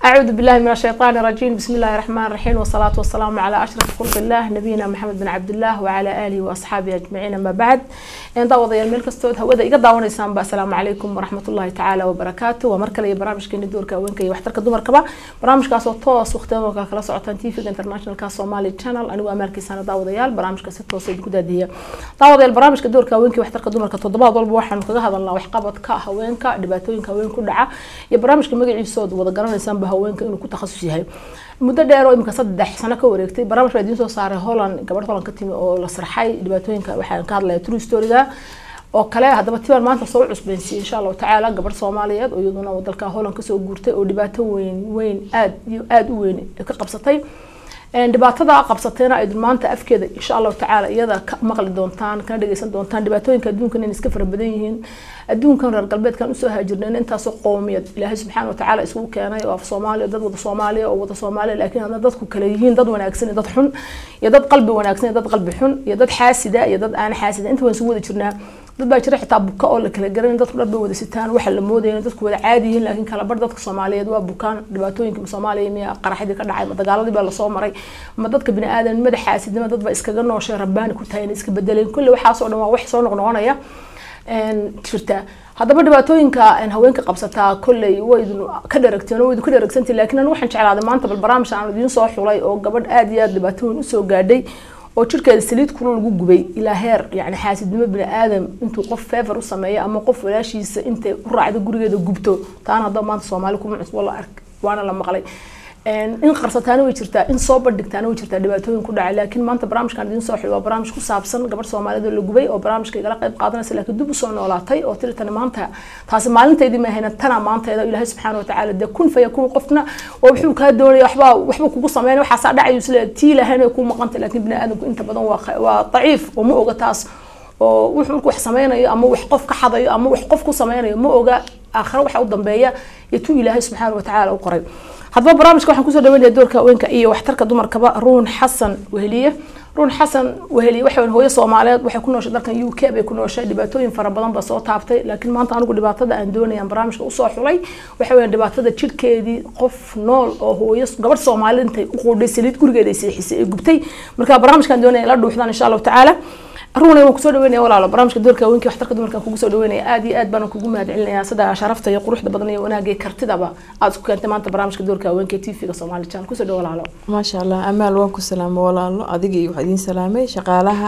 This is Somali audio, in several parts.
أعوذ بالله من الشيطان الرجيم بسم الله الرحمن الرحيم والصلاة والسلام على أشرف خلق الله نبينا محمد بن عبد الله وعلى آله وأصحابه أجمعين أما بعد إن دعوة يا الملك استود هودا إيقا دعوانا إسلام السلام عليكم ورحمة الله تعالى وبركاته ومركلة برامج كين دور كوين كي وحترك دمر كبا برامج كاسو توس وختمه كلا سعوتان تيفي انترناشونال كاس سومالي تشانل أنا وأمريكي سنة دعوة يال برامج كاس توس كودا دي دعوة البرامج كدور كوين كي وحترك دمر كتضباط ضرب واحد كذا هذا الله وحقبت كا هوين كا دباتوين كوين كدعة يا برامج كمجي صوت وذا قرن إنسان haweenka inuu ku takhasus yahay muddo dheer oo imika saddex sano ka wareegtay barnaamij baa idiin soo saaray holland gabadh holland ka timi oo la sarxay dhibaatooyinka waxaan ka hadlaya true storyga oo kale haddaba tibaan maanta soo cusbeynsiyay insha allahu tacaala gabadh soomaaliyeed oo iyaduna dalka holland kasoo guurtay oo dhibaato weyn weyn aad iyo aada u weyn ka qabsatay dhibaatada qabsatayna aydun maanta afkeeda insha allahu tacaala iyada ka maqli doontaan kana dhageysan doontaan dhibaatooyinka adduunkan in iska fara badan yihiin adduunkan reer galbeedkan usoo haajirnayn intaasoo qowmiyad ilaahay subxaana watacaala isugu keenay oo af soomaaliya dad wada soomaaliya oo wada soomaaliya laakiin hadna dadku kale yihiin dad wanaagsan iyo dad xun iyo dad qalbi wanaagsan iyo dad qalbi xun iyo dad xaasida iyo dad aan xaasida inta waan isugu wada jirnaa dad baa jira xitaa buka oo la kala garanay dadku dhar bay wada sitaan waxa la moodaya dadku wada caadi yihiin laakiin kala bar dadka soomaaliyeed waa bukaan dhibaatooyinka soomaaliya miya qaraxdii ka dhacay ma dagaaladii baa lasoo maray ma dadka bini aadan madax xaasidnima dad baa iskaga nooshay rabbaani ku tahay inay iska bedeleen kulli waxaasoo dhan waa wax soo noqnoqonaya jirta haddaba dhibaatooyinka haweenka qabsataa kolley waydun ka dharagteen oo waydun ka dharagsantii laakiin anigu waxaan jeclaaday maanta bal barnaamij aan idiin soo xulay oo gabadh aad iyo aad dhibaato weyn usoo gaadhay oo jirkeeda saliid kula lagu gubay ilaa heer yani xaasidnimo bini aadam intuu qof fever u sameeyo ama qof walaashiisa intay u raacdo gurigeeda gubto taana haddaba maanta soomaali kuma cusbo la ark waana la maqlay in qarsataana way jirtaa in soo bandhigtaana way jirtaa dhibaatooyin ku dhacay laakiin maanta barnaamijkan idiin soo xil waa barnaamij ku saabsan gabadh soomaaliyeed oo la gubay oo barnaamijka igala qayb qaadanaysa laakiin dib usoo noolaatay oo tiri tani maanta taasi maalintaydii ma ahayna tana maanteeda ilaahay subxaana watacaala dee kun faya kun qofna oo wuxuu kaa doonaya waxbaa waxbuu kugu sameynaya waxaasaa dhacayo isle tii lahayn ku maqanta laakiin bini aadamku inta badan waa waa daciif oo ma oga taas oo wuxuu markuu wax sameynayo ama wax qof ka xadayo ama wax qof ku sameynayo ma oga aakhira waxa u dambeeya iyo tuu ilaahay subxaana watacaala u qoray haddaba barnaamijka waxaan kusoo dhaweynaya doorka haweenka iyo waxtarka dumarkaba ruun xasan weheliye ruun xasan weheliye waxa hooyo soomaaliyeed waxay ku nooshay dalkan u k bay ku nooshay dhibaatooyin fara badan ba soo taabtay laakiin maanta anigu dhibaatada aan doonayaan barnaamijka usoo xulay waxa weeyaan dhibaatada jirkeedii qof nool oo hooyo gabadh soomaaliyeed intay u quudhay saliid gurigeeda ay seexisay ay gubtay marka barnaamijkan doonaya la dhuuxdaan insha allahu tacaala runa waan kusoo dhaweynaya walaalo barnaamijka doorka haweenka waxtarka dumarka kugu soo dhaweynaya aad iyo aad baan kugu mahad celinaya sida sharafta iyo quruxda badan iyo wanaagga iyo kartidaba aad isku keentay maanta barnaamijka doorka haweenka tv-ga soomaali channel kusoo dhawo walaalo maasha allah amaal waan ku salaamo walaalo adiga iyo waxaa idiin salaamay shaqaalaha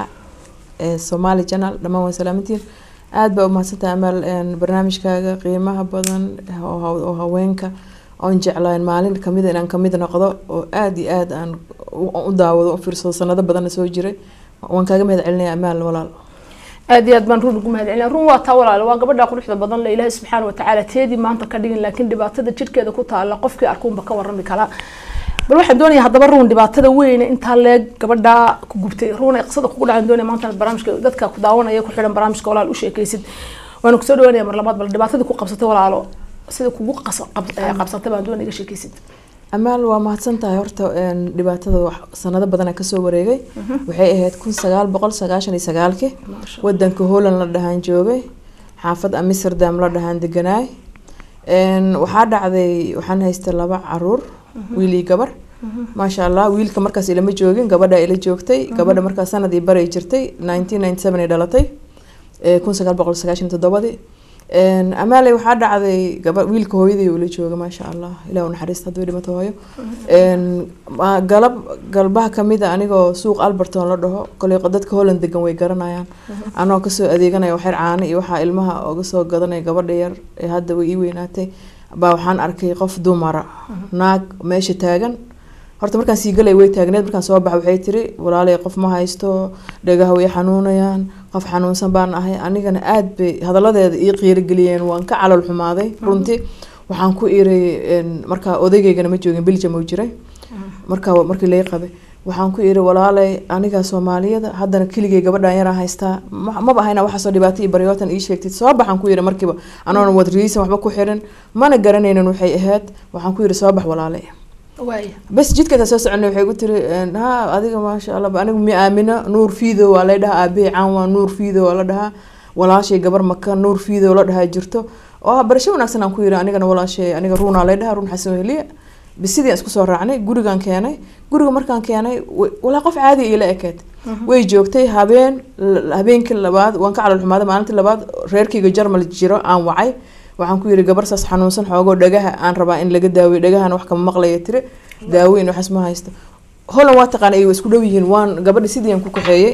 ee soomaali channel dhammaan waan salaamantiin aad baa umahadsantahay amaal barnaamijkaaga qiimaha badan oo haweenka oon jeclaan maalin kamida inaan kamid noqdo oo aada iyo aad aan u daawado u fiirsado sanado badanna soo jiray waan kaaga mahad celinaya amaal walaal aad iyo aad baan run ugu mahad celinaya run waa taa walaal waa gabadha quruxda badan le ilaahay subxaana watacaala teedii maanta ka dhigin laakiin dhibaatada jirkeeda ku taala qofkii arkuunba ka warami kala bal waxaan doonaya haddaba ruun dhibaatada weyne intaa leeg gabadha ku gubtay ruun ay qisada kugu dhacaan doonaya maanta barnaamijka dadka ku daawanaya ku xidhan barnaamijka walaal u sheekaysid waana kusoo dhawaanaya mar labaad bal dhibaatadii ku qabsatay walaalo sida kugu qabsatay baan doonaya iga sheekaysid amaal waa mahadsan tahay horta dhibaatada sanado badana kasoo wareegay waxay ahayd kun sagaal boqol sagaashan iyo sagaalki wadanka holland la dhahaan joogay xaafad amsterdam la dhahaan deganaay waxaa dhacday waxaan haystay laba caruur wiil iyo gabar maasha allah wiilka markaas ilama joogin gabadha ila joogtay gabadha markaas sanadii baray jirtay nineteen ninety seven ay dhalatay kun sagaal boqol sagaashan toddobadii amaale waxaa dhacday gaba wiilka hooyaday ula jooga maasha allah ilah naxariista haduu dhimato hooyo galab galbaha kamida anigoo suuq alberton la dhaho koley dadka holland degan way garanayaan anoo kasoo adeeganaya waxyar caano iyo waxaa ilmaha oga soo gadanaya gabadha yar ee hadda way ii weynaatay baa waxaan arkay qof dumara naag meesha taagan horta markaan sii galay way taagneed markaan soo baxa waxay tiri walaalay qof ma haysto dhagaha way xanuunayaan qof xanuunsan baan ahay anigana aad bay hadaladeeda ii qiirigeliyeen waan ka calol xumaaday runtii waxaan ku iray markaa odaygeygana ma joogin biljam uu jiray markaa markii lay qabay waxaan ku iri walaalay aniga soomaaliyada haddana keligay gabadhan yaraa haystaa maba ahayna waxaasoo dhibaato iyo baryootan ii sheegtid soo baxaan ku yiri markiiba anoona wad riisan waxba ku xirin mana garanaynin waxay ahayd waxaan ku yiri soo bax walaalay bas jidkataa soo soconay waxay ku tiri ha adiga maasha allah anigu mi aamino nuur fiido waa lay dhahaa aabihii caan waa nuur fiido waa la dhahaa walaashay gabar maka nuur fiido la dhahaa jirto oo barasho wanaagsan aan ku yiri anigana walaashay aniga ruunaa lay dhahaa ruun xasan weheliye bisidii aan isku soo raacnay gurigaan keenay guriga markaan keenay wa- walaa qof caadi iila ekeed way joogtay habeen l- habeenkii labaad waan ka calol xumaaday maalintii labaad reerkayga jarmal jiro aan wacay waxaan ku yidhi gabar saas xanuunsan xoogoo dhagaha aan rabaa in laga daaweyo dhagahana wax kama maqlaya tiri daaweyn waxaas ma haysto holan waa taqaana ay isku dhow yihiin waan gabadha sidii aan ku kaxeeyey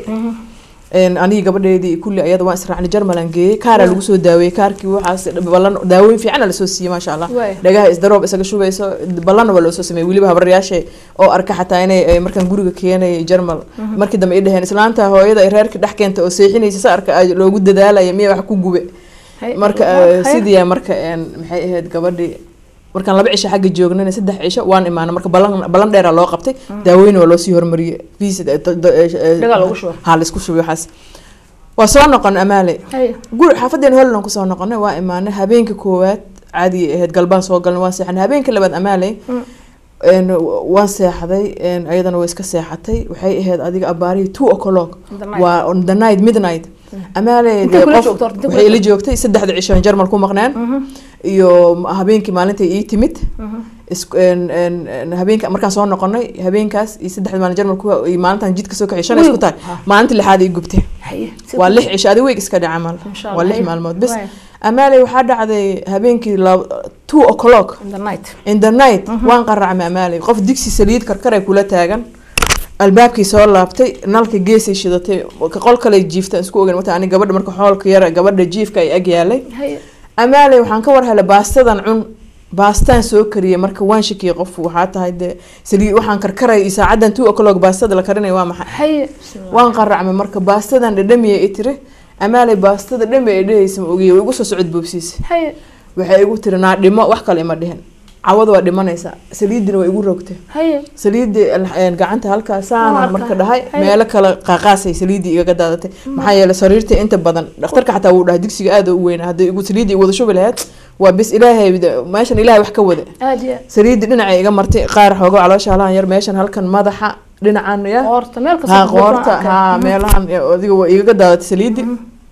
een, anigii gabadheedii kulli ayada waan israacnay jarmalan geeyey kaaraa lagu soo daaweeyey kaarkii waxaas ballan daaweyn fiicana lasoo siiyey maasha allah Waay. dhagaha isdaroob isaga shubayso ballanna waa loo soo sameeyey weliba habaryaashe oo arka xataa inay ay markaan guriga keenay jarmal markii dambe ay dhaheen islaanta hooyada ay reerka dhex keenta oo seexinaysa sa arka ay loogu dadaalaya miya wax ku gube Hay- marka hay- eh, sidii marka een, maxay ahayd gabadhii markaan laba cisho xagga joognana saddex cisho waan imaanay marka ballan ballan dheeraa loo qabtay daaweyna waa loosii hormariyey visit eh, d- d- eh, Dhagaa loogu shubay. haa laisku shubay waxaas waa soo noqon amaale hay guri xaafadeen holland kusoo noqonay waa imaanay habeenka koowaad caadi ahayd galbaan soo galnay waan seexanay habeenka labaad amaaley Mm. een, waan seexday een, ayadana way iska seexatay waxay ahayd adiga abaarihii two o'clock The night. waa on the night midnight amaaley Intee dee kula qof joogto horta? Intee kula waxay ila joogtay saddexda cisho aan jarmal ku maqneen Mhm, iyo habeenkii maalintay ii timid mhm. isku- een- een- een habeenka markaan soo noqonay habeenkaas iyo saddexda maalin jarmal ku iyo maalintaan jidka soo kaxay shan ay isku tahay Ha. maalintii lixaad ii gubtay Hay, si waa ku- lix cisho adi weeg iska dhaca mal Insha waa Allah, lix hay. maalmood bis Waay. amaaley waxaa dhacday habeenkii lab- two o'clock In the night. in the night waan qaracmay amaaley qof digsi saliid karkaray kula taagan albaabkii soo laabtay nalka geesay shidatay ka qol kale jiifta isku ogan wata ani gabadha marka xoolka yara gabadha jiifka ay ag yaalay Hay, amaaley waxaan ka war helay baastadan cun baastaan soo kariyay marka waan shakiyay qof waxaa tahay dee saliid waxaan karkaraya iyo saacadan two o'clock baastada la karinaya waa maxay hay. Bismillah. waan qaracmay marka baastadan dhadhamiya i tiri amaaley baastada dhami ay dhehaysa ma ogiye way igu soo socod boobsiisa Hay, waxay igu tiri naa dhimo wax kale ima dhihin cawada waa dhimanaysaa saliidina waa igu rogtay hay. saliidii een, gacanta halkaa Waa saana arkaa. marka dhahay Hay. meelo kale qaaqaasay saliidii igaga daadatay maxaa yeelay sariirta inta badan dhakhtarka xataa wuu dhahay digsiga aada u weyn hadday igu saliidii wada shubi lahayd waa bis ilaahay meeshan ilaahay wax ka wada Aad iyo aad. saliidii dhinacay iga martay qaar xoogo caloosha halahan yar meeshan halkan madaxa dhinacan ya Qoorta, meel kasta haa ku buuran qoorta arkay. haa Mhm. meelahan adiga waa igaga daadatay saliidii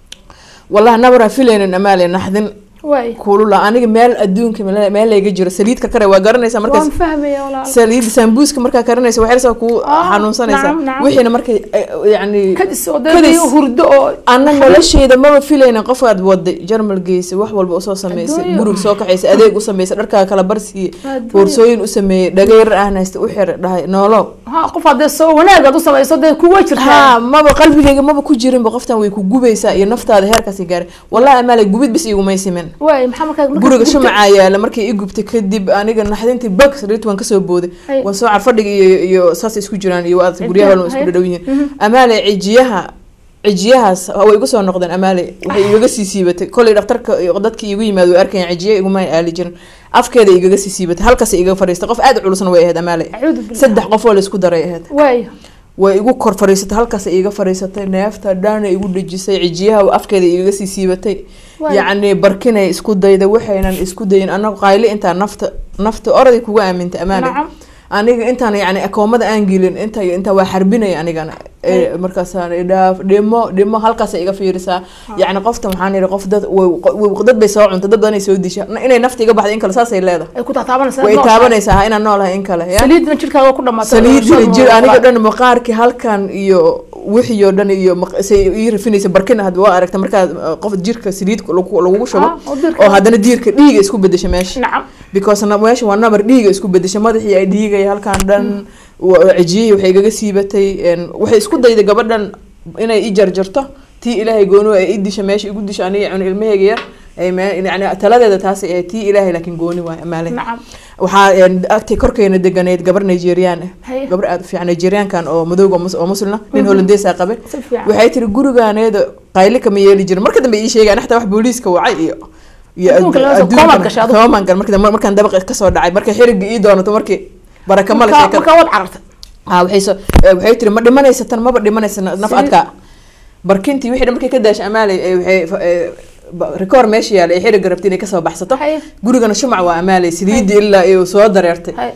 wallahi nabaraa filaynin amaale naxdin Waay. kulula aniga meel adduunka meel meel layga jiro saliid karkare waa garanaysaa markaas Waan fahmaya walaal. saliid sambuuska markaa karinaysa waxay rabtaa kuu Ah, xanuunsanaysaa nacam, nacam. wixiina markay eh, yacni Kadis oo dee kadis. biyo hurdo oo ana nolosheyda maba filaynin qofaad waday jarmal geysa wax walba usoo sameysay Adduunyo. guriga soo kaxaysay adeeg u sameysay dharkaa kala barsiiyey Adduunyo. boorsooyin u sameeyey dhagayar ahnaysta u xir dhahay noolow ha qof hadee soo wanaag aad u samayso dee kuwa jirtaa haa maba qalbigayga maba ku jirinba qoftan way ku gubaysaa iyo naftaada heerkaasi gaaray wallahi amaale gubid bis igumay simin waay maxaa markaa markaas guriga gubtay? shumacaa yaala markay i gubtay kadib aniga naxdintii bag sariirta waan kasoo booday Hay. waan soo car fadhiga iyo iyo saas isku jiraan iyo waad guryaha walba isku Hay. dhadhow yihiin Mhm. amaale cijiyaha cijiyahaas way igu soo noqdeen amaale waxay igaga sii siibatay kolay dhakhtarka iyo dadkii igu yimaad way arkayaan cijiya iguma aali jirin afkeeda igaga sii siibatay halkaas igaga fadhiistay qof aad u culusna way ahayd amaale Acuudu billah. saddex qof oo laisku daray ahayd waay way igu kor fadhiisatay halkaas iga fadhiisatay neefta dhaana igu dhejisay cijiyaha afkeeda igaga sii siibatay Waay. yacni barkinay isku dayda waxaynan isku dayin anagu qayli intaa nafta nafta oraday kuga aamintay amaane nacam aniga intaan yani akoomada aan gelin inta inta waa xarbinaya anigana Ay. markaasaan idhaaf dhimo dhimo halkaas iga fiirisaa yacni qofta waxaan yidhi qof dad way- way- dad bay soo cuntay dad badanay soo disha inay nafta iga baxday in kale saasay leedahay ay ku taataabanaysaa way nool. taabanaysaa ha inaan noolahay in kale ya saliidna jirkaaga ku dhamaatay saliidina Shan jir oo aniga kale. dhan maqaarkii halkan iyo wixii oo dhan iyo maq- say ii rafinaysa barkina hadba waa aragta markaad uh, qof jirka saliid lagu lagugu shubo Ah, oo dirka- oo haddana diirka dhiiga isku bedesha meesha nacam because na- meesha waa nabar dhiiga isku bedesha madaxii ay dhiigaya halkan dhan wa- cijiyihii waxay igaga siibatay een, waxay isku dayday gabadhan inay i jarjarto tii ilaahay gooni ay i disha meesha igu disha aniga cun ilmahayga yar ay me- yani taladeeda taasi ee tii ilaahay laakiin gooni waay amaale nacam waxaa een, agtay korkeena deganeyd gabar nigerian ah Haye. gabar aada u fiican nigeriankan oo madowga oo mus- oo muslina nin holandeesa qabe si fiican waxay tiri gurigaaneeda qayli kama yeeli jirin marka dambe ii sheegaan xataa wax booliiska wacay iyo iyo Adduunka laga soo adduunkan- koomaad gashay adigu. koomaan gal markii dambe- markaan dabaq kasoo dhacay markay xiriga ii doonato markii baraka male markaa sheekada markaa waad carartay ha waxay soo eh, waxay tiri ma dhimanaysa tan maba dhimanaysa na- naf Saliid. adkaa barkintii wixii dhan markay ka daashay amaaley eh, waxay fa- eh, ba- rikoor meesha yaala ay xiriga rabtay inay kasoo baxsato Haye. gurigana shumac waa amaaley saliidii ilaa iyo soo dareertay Haye.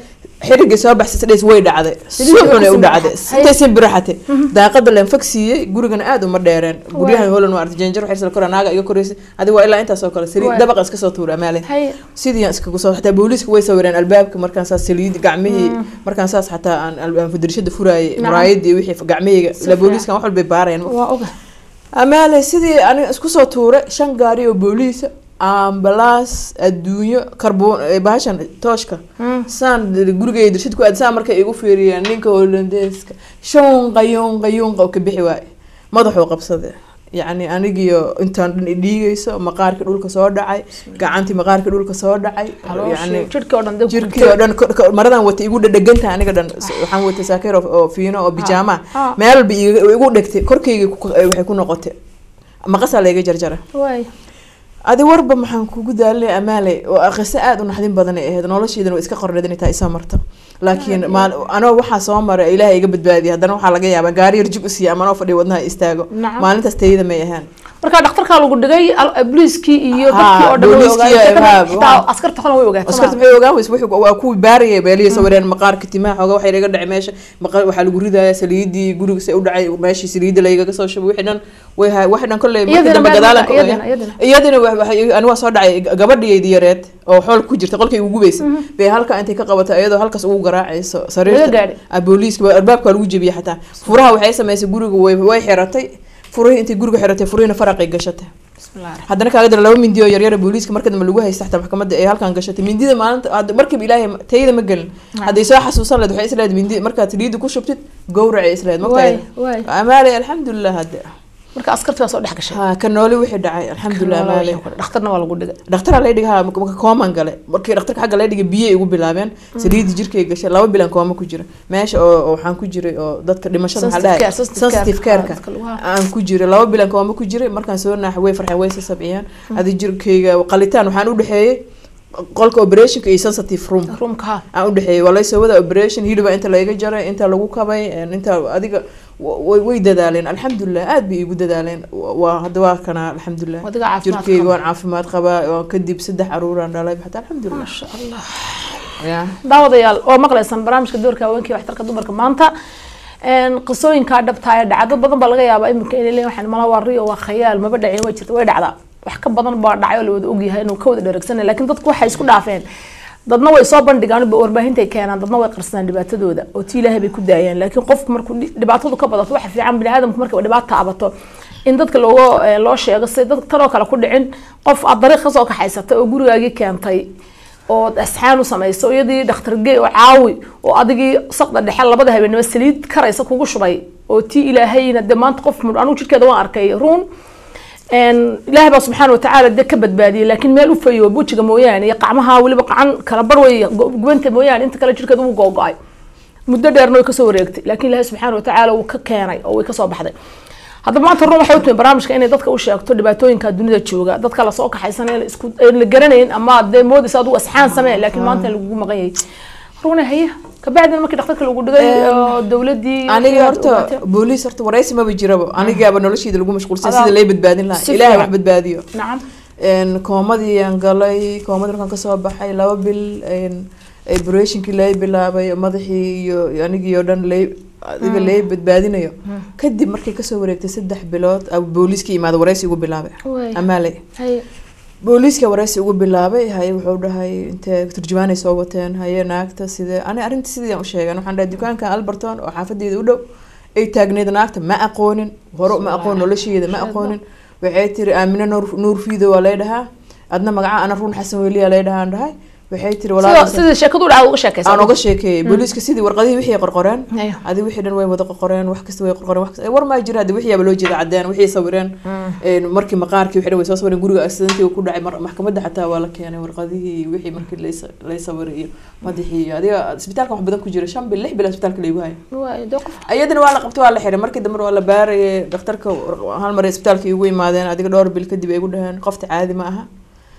xirigii soo baxsay sadhays way dhacday si Sidii xun ay u ku dhacday simbaxay. intay simbiraxatay daaqada leen fag siiyey gurigana aad uma dheereen guryahan holan waa artay janjar waxay kora naaga iga koreysay adiga waa ilaa intaas oo kale saliid Waay. dabaqa iska soo tuura amaale haye sidii aan iskagu soo xataa booliiska way sawireen albaabka markaan saas saliid gacmihii markaan saas xataa aan al- aan fadirshada furaayay Nacam. muraayadii wixii gacmihayga ila fiican. booliiskan wax walbay baarayaan waa oga amaale sidii aniga isku soo tuuray shan gaari oo booliisa ambalaas adduunyo karboon eh, bahashan tooshka saan gurigay dirshid ku aad saan markay igu fiiriyeen ninka holandeeska shunqa yunqa yunqa oo ka bixi waaye madaxuu qabsaday yacni anigiyo intaan dhan idhiigayso maqaarkii dhulka soo dhacay gacantii maqaarkii dhulka soo dhacay yacni calooshii jirkii oo dhan dee jirkii oo dhan kor- kor- maradan wata igu dhadhegantahay aniga dhan S- waxaan watay saakeer oo- oo fiino oo bijaama ah. meel walba iga- igu dhegtay korkayga ku- eh, waxay ku noqotay maqasaa layga jarjara waay adi warba maxaan kugu daalinay amaale oo qiso aada u naxdin badan ay ahayd nolosheedana waa iska qorneed inay tahay isoo marto laakiin maal anoo waxaa soo maray ilaahay iga badbaadiyay haddana waxaa laga yaabaa gaari yar jug u siiya ama anoo fadhiya wadnaha istaago Nacam. maalintaas tayada may ahaan marka dhakhtarkaa lagu dhigay al- booliiskii iyo Ha, dadkii oo dhan way booliiskii ogaayeen iyo- ha, Xitaa- xitaa ha. askarta xolan way ogaatay askarta maxay ogaan weyse wuxuu waa kuwii baarayay beeliya sawireen maqaarka timaha xooga waxay iga dhacay meesha maqaar waxaa lagu ridaya saliidii guriga se u dhacay meeshii saliida laygaga soo shubay wixii dhan way hay waxii dhan kolley markii Iyadina dambe meel gadaalan marka, iyadina- iyadina. iyadina wa- waxay- ani waa soo dhacay gabadhiyeydii yareed oo xool ku jirta qolkay ugu gubaysa bay halka intay ka qabatay iyadoo halkaas ugu garaacayso Laga sariirta gaadhay? Ah, booliiska waa- albaabka waa lagu jebiyey xataa furaha waxay samaysay guriga way way xiratay furihii intay guriga xiratay furihiina faraqay gashatay bismillahi haddana kaaga dara laba mindi oo yaryara booliiska marka dambe lagu haysta xataa maxkamadda ay halkan gashatay mindida maalinta hadda markiiba ilaahay ma- tayada ma gelin hadday soo xasuusan lahayd waxay isleedahay mindi markaad saliidda ku shubtid gowracay isleedahay waay mogtahay waay amaale alxamdulilah hadde marka askartii waa soo dhex gashay ha ka nooli wixii dhacay alxamdulilah amaale dhakhtarna waa lagu dhigay dhakhtaraa lay dhigay ha marka kooman gale markii dhakhtarka xagga lay dhigay biyay igu bilaabeen saliidii jirkay gashay laba bilan kooma ku jira meesha oo oo waxaan ku jiray oo dadka dhimashada maxaa Sensitive dhahay care, sensitive sensitive care. careka Dadka lagu- aan ku jiray laba bilan kooma ku jiray markaan soo naaxay way farxeen way sasabciyeen adi jirkayga qalitaan waxaan u dhexeeyey qolka operationka iyo sensitive room ruumka ha aan u dhexeeyey waa laysoo wada operation hiliba inta layga jaray inta lagu kabay inta adiga wa- way way dadaaleen alxamdulilah aad bay igu dadaaleen waa hadda waa kana alxamdulilah adiga caafimaad jirkeyga qaba. waan caafimaad qabaa oo kadib saddex caruuraan dhalay xataa alxamdulilah maasha allah ya daawadayaal waa maqlaysaan barnaamijka doorka haweenka waxtarka dumarka maanta een qisooyinkaa dhabtaa ee dhacdo badan baa laga yaabaa iminka inay leeyihin waxaan mala waa riyo waa khayaal maba dhacin way jirta way dhacdaa wax ka badan baa dhacay oo la wada ogyahay inuu ka wada dheregsanay laakiin dadku waxay isku dhaafeen dadna way soo bandhigaan ba warbaahintay keenaan dadna way qarsadaan dhibaatadooda oo tii ilaahay bay ku daayaan laakiin qofku markuu dhi- dhibaatadu ka badato waxa fiican bini aadamku markay dhibaata abato in dadka looga eh, loo sheego si dad tanoo kale ku dhicin qof aad dariiq kasoo kaxaysatay oo gurigaagii keentay oo asxaan u samayso iyadii dhakhtar gey oo caawi oo adigii saqda dhexe labada habeenimo saliid karaysa kugu shubay oo tii ilaahayna dee maanta qof mud anigu jidhkeeda waan arkay ruun een ilaahay baa subxaana watacaala dee ka badbaadiyey laakiin meel u fayo bujiga mooyaane iyo qacmaha weliba qacan kala bar wey go- gubanta mooyaane inta kale jidhkeeda wuu googo-ay muddo dheerna way kasoo wareegtay laakiin ilaahay subxaana watacaala wuu ka keenay oo way kasoo baxday haddaba maanta run waxay u timi barnaamijka inay dadka u sheegto dhibaatooyinka dunida jooga dadka lasoo kaxaysanay la isku aan la garanayn ama dee moodaysa adigu asxaan samee laakiin maanta lagugu maqan yahay runa haye kabacdina markii dhakhtarka lagu dhigay oo dowladii aniga horta booliis horta waraysi maba jiraba anigaaba nolosheeda lagu mashquulsan Adaa- sida lay badbaadin lahaa si ilaahay fiican. wax badbaadiyo nacam een koomadii aan galay koomadii markaan kasoo baxay laba bil een operationkii lay bilaabay madaxii iyo iyo anigii oo dhan lay adiga lay badbaadinayo kadib markay kasoo wareegtay saddex bilood a booliiska imaada waraysi ugu bilaabay Waay. amaaley haye booliiska waraysi ugu bilaabay haye wuxuu dhahay intee turjumaanay soo wateen haye naagta sidee ani arrinta sidii aan u sheegan waxaan dhahay dukaankan alberton oo xaafadeeda u dhow ay taagneed naagta ma aqoonin hore ma aqoon nolosheeda ma aqoonin waxay tiri aamine nuur nuur fiido waa lay dhahaa adna magaca ana ruun xasan weliya lay dhahaan dhahay waxay tiri sida walaa sida sheekadu dhaca uga sheekaysa aan uga sheekeeyay booliiska sidii warqadihii wixii qorqoreen Ayo. adi wixii dhan way wada qorqoreen wax kasta way qorqoreen wax kasta war maa jira hadi wixii yaaba loo jeeda cadeen wixii sawireen een markii maqaarkii wixii dhan way soo sawireen guriga accidentii ku dhacay mar- maxkamadda xataa waa la keenay warqadihii iyo wixii markii lay sa- lay sawiray iyo madaxii iyo adiga isbitaalka wax badan ku jira shan bil lix bil isbitaalka laygu hayo Waay, dee qof iyadana waa la qabtay waa la xiray markii dambe waa la baarayay dhakhtarka hal mar isbitaalka igu yimaadeen adiga dhowr bil kadib ay igu dhaheen qofta caadi ma aha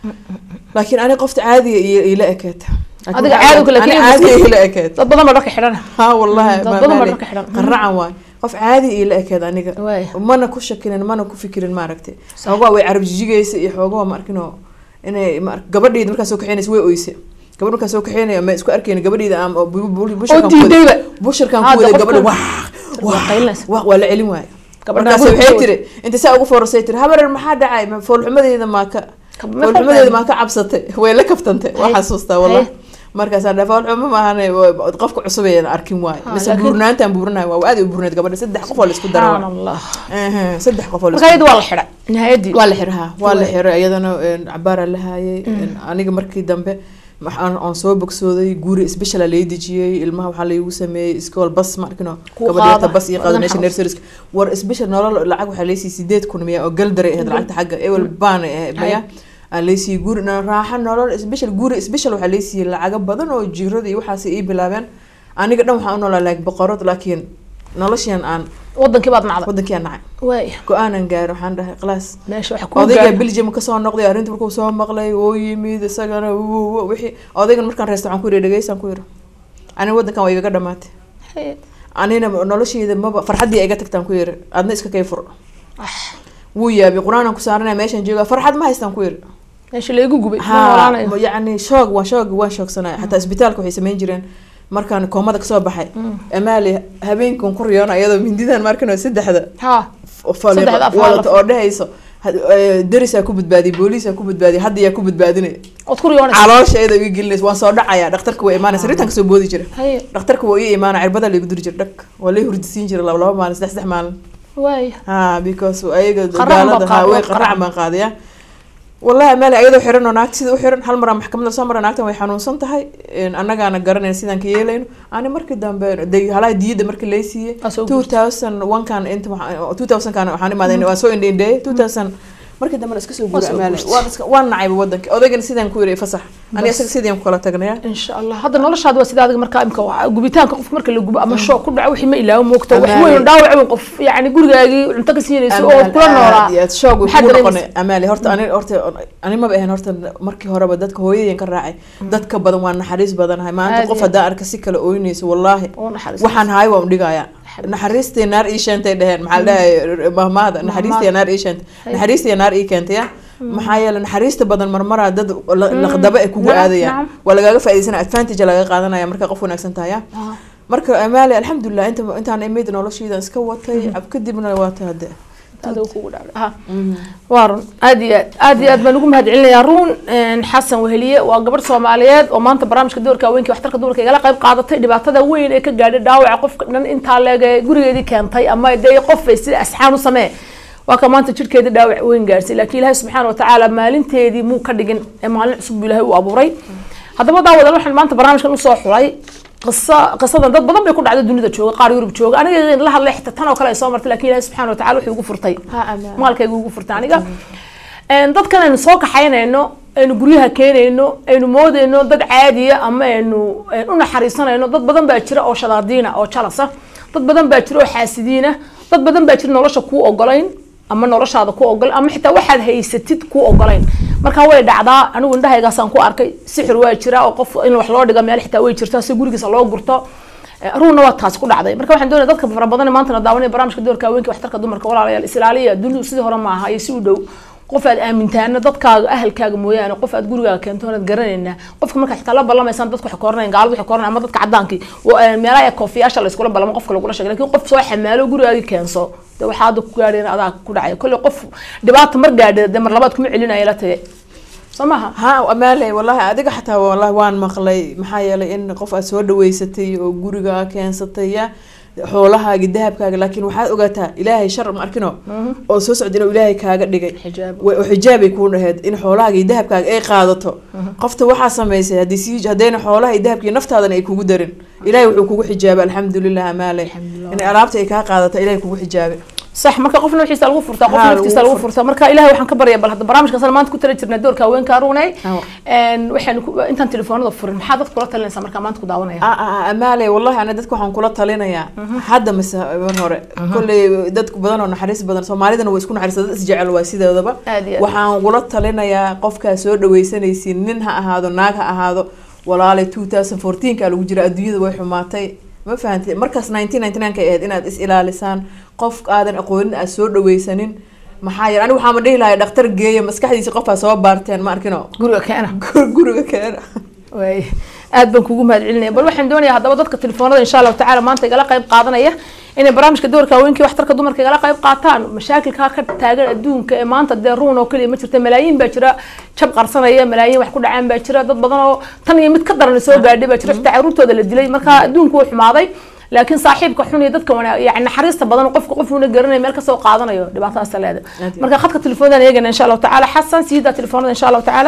laakiin ani qofta caadiga iyo ila ekeed Adiga caadiga laakiin ani caadiga ila ekeed dad badan baa dharka xidhana ها والله dad ما badan baa مالي dharka xidhan قرعا واي qof caadi ii la ekeed aniga waay mana ku shakinin mana ku fikirin maaragtay xoogaa way carab jijigaysa iyo xoogaa ma arkin oo inay ma ark- gabadheedi markaa soo kaxeynaysa way oyse gabadh markaa soo kaxeynaya ma isku arkeyna gabadheeda aan oo bu- bu- oo bushirkan ku wada- diidayba bushirkan Hadda ku wada qofka- gabadha wax waa wax qaylinaysa. wax waa la celin waayo Gabadha markaas guriga waxay ku tiri inta saa ugu foorasay tiri habarer maxaa dhacay Ma- foolxumadeeda maa ka Kab- ma foolxumadeeda foolxumadeeda? maa ka cabsatay way la kaftantay waa Hay. xasuustaa wallah Hay. markaasaa dha foolxumo maahane waa- qofka cusub ayaan arkin waayo Ha, mise laakiin- buurnaantaan buuranayo waa aad u buurneed gabadha saddex qof oo la isku dara subxaan allah Ehe, saddex qof oo la marka isku iyada waa la xidhay nihaayadii waa la xirahaa waa la Way. xiray iyadana een, cabaaraa la haayay een, aniga markii dambe waxaan aan soo bogsooday guri speciala lay dejiyey ilmaha waxaa laygu sameeyey iskool bas ma arkino Kuu gabadheeta qaada, bas iyo qaada wadan meesha xarus. nurseries war special nolol lacag waxaa laysii sideed kun miya oo galdaray ahayd lacagta xagga ewel baana ahayd maya aan laysiiyey guri na- raaxo nolol special guri special waxaa laysiiyey lacago badan oo jirada iyo waxaas ii bilaabeen aniga dhan waxaan u noolaa like boqorad laakiin noloshian aan wadankii baad nacday wadankii aan nacay waay go-aanan gaari waxaan dhahay khalaas meesha waxa ku odayga belgium kasoo noqday arrinta markuu soo maqlay oo yimid isagana wu- wu- wixii odaygan markaan reesta waxaan ku yidhi dhegeysaan ku yidhi aniga waddankan waa igaga dhamaatay anina noloshayda maba farxaddii iga tagtaan ku yidhi adna iska kay fur wuu yaabay qur-aanan ku saaranaya meeshaan jooga farxad ma haystaan ku yidhi meesha laygu gubay ma ha noolaanayo yacni shoog waa shoog waan shoogsanaya xataa isbitaalka waxay samayn jireen markaan koomada kasoo baxay amaali habeenkan ku riyoona iyadoo mindidan markan saddexda ha Saddexda af wadato hal oo dhehayso had- eh, darisaa ku badbaadiyay booliisaa ku badbaadiyay hadda yaa ku badbaadinay ood ku riyoonaysa caloosha iyada iga gelinaysa waan soo dhacaya dhakhtarka waa imaanaysa rintan kasoo boodi jira haye dhakhtarka waa ii imaana cirbada laigu duri jira dhag waa lay hurdisiin jira laba laba maalin saddex saddex maalin waay ha because ayaga Qarracan baa gaalada qaad- ha way waa qarracan qarracan. baan qaadaya wallahi amaali ayadoo xiran oo naagta sida u xiran hal maraa maxkamadda soo mara naagtan way xanuunsan tahay een, annagaana garanayna sidaan ka yeelayno ani markii dambe de halaha diyada markii lay siiyey Aa soo two thousand one kan inta waxaa- two thousand kan waxaan imaaday waan soo indheindheeyay two thousand markii dambena iska soo guura soo amaali guurtay. waan iska waan nacayba wadanka odaygana sidaan ku yiri fasax ani Bas. isaga sidaan kula tagnaya insha allah hadda noloshaada waa sida adiga markaa imka waa gubitaanka qofka marka la gubo ama shoog ku dhaco wixii ma ilaawo moogta wax Amaali. weyn dhaawac weyn qof yacni gurigaagii cunto ka siinayso oo kula noolaa shoog Maxaa ku dareemaysa? noqonay amaali horta ani horta ani maba ahayn horta markii horeba dadka hooyadeen ka raacay dadka badan waa naxariis badanahay maanta Aad qof iyo hadaa arka si kale ooynayso wallaahi oo naxariis waxaan haay waan udhigayaa naxariistii naar ii sheentay dheheen maxaa la dhahay mahmaada naxariistii naar ii sheentay naxariistii naar ii keentay ya maxaa yeele naxariista badan marmaraa dad la- laqdaba ay kugu Nacam, aadayaan nacam. waa lagaaga faa'iidaysanaya advantage laga qaadanaya marka qof wanaagsan tahay ya Ah, marka amaali alxamdulilah inta intaan imid noloshaydan iska watay ab kadibna waata hadde adiga kugu dhacday ha waa run aad iyo aad aad iyo aad baan ugu mahad celinayaa ruun xasan weheliye waa gabadh soomaaliyeed oo maanta barnaamijka doorka haweenka waxtarka dumarka igala qayb qaadatay dhibaatada weyn ee ka gaadhay dhaawaca qofka dhan intaa leeg ee gurigeedii keentay ama dee qof ay sida asxaan u samee waa ka maanta jidhkeedii dhaawac weyn gaadhsay laakiin ilaahay subxaana watacaala maalinteedii muu ka dhigin ee maalin cusub buu ilaahay u abuuray haddaba daawadal waxaan maanta barnaamijkan usoo xulay qiso qisadan dad badan bay ku dhacday dunida jooga qaar yurub jooga aniga la hadlay xitaa tan oo kale ay soo martay laakiin ilaahay subxaana watacaala wuxuu igu furtay maalkayga ugu furtay aniga dadkan aynu soo kaxaynayno aynu guryaha keenayno aynu moodayno dad caadiya ama aynu u naxariisanayno dad badan baa jira oo shadaadiina oo jalasa dad badan baa jira oo xaasidiina dad badan baa jira nolosha kuu ogolayn ama noloshaada ku ogol ama xitaa waxaad haysatid ku ogolayn marka way dhacdaa anigu indhahaygaasaan ku arkay sixir waa jira oo qof in wax loo dhiga meel xitaa way jirtaa si gurigiisa loo gurto ruuna waa taasi ku dhacday marka waxaan doonaya dadka fara badan maantana daawanaya barnaamijka doorka haweenka waxtarka dumarka walaalayaal isilaaliya dunidu sidii hore maaha iyo si u dhow qof aad aamintaana dadkaaga ahalkaaga mooyaane qof aad gurigaaga keento oonad garanaynaa qofka marka xitaa la ballamaysaan dadku waxay koranayn gaaladu waxay koranayn ama dadka caddaankii meelaha koofiyaasha la iskula ballamo qofka lagula sheegay lakin qof soo xamaalo gurigaagii keenso de waxaa hadda ku gaadheen adaa ku dhacay kolley qof dhibaata mar gaadhe de mar labaad kuma celinaya la tage soo maha ha amaale wallahi adiga xataa wallahi waan maqlay maxaa yeelay in qof aad soo dhaweysatay oo guriga keensatay ya xoolahaaga dahabkaaga laakiin waxaad ogaataa ilaahay shar ma arkino oo soo socda inuu ilaahay kaaga dhigay oo xijaabay kuu dhaheed in xoolahaaga iyo dahabkaaga ay qaadato qofta waxaa samaysay haddii sii haddayna xoolaha iyo dahabka iyo naftaadana ay kugu darin ilaahay wuxuu kugu xijaabay alxamdulilah amaale in alaabta ay kaa qaadato ilaahay kugu xijaabay صح marka qof naftiisa lagu furtaa qof naftiisa lagu furtaa marka ilaahay waxaan ka baryaa bal hadda barnaamijkan sana maanta ku tala jirnaa doorka haweenka aruunay waxaan intaan telefoonada furin maxaa dadka kula talinaysaa markaa maanta ku daawanaya amaale wallahi ana dadka waxaan kula talinayaa hadda mise mar hore kolley dadku badan oo naxariis badan soomaalidana waa isku naxariista dad isjecel waa sideedaba waxaan kula talinayaa qofkaa soo dhaweysanaysiin nin ha ahaado naag ha ahaado walaalay two thousand fourteenka lagu jira adduunyada way xumaatay ma fahanti markaas nineteen ninety nine ka ahayd inaad is ilaalisaan qof aadan aqoonin aad soo dhaweysanin maxaa yeele aniga waxaama dhihi lahay dhakhtar geeya maskaxdiisa qofaa soo baarteen ma arkino guriga keena guriga keena waay aad baan kugu mahad celinaya bal waxaan doonayaa haddaba dadka telefoonada insha allahu tacaala maanta igala qayb qaadanaya inay barnaamijka doorka haweenkii waxtarka dumarka igala qayb qaataan mashaakilkaa ka taagan adduunka ee maanta dee ruun oo keliya ma jirta malaayiin baa jira jab qarsanaya malaayiin wax ku dhacaan baa jira dad badan oo tan iyo mid ka daran soo gaadhay baa jira xitaa caruurtooda la dilay marka adduunku wuu xumaaday laakiin saaxiibka xun iyo dadka wana yani naxariista badan qofka qof una garanay meel kasoo qaadanayo dhibaatadaas leeda marka khadka telefoonada eegana insha allahu tacaala xasan siidaa telefoonada insha allahu tacaala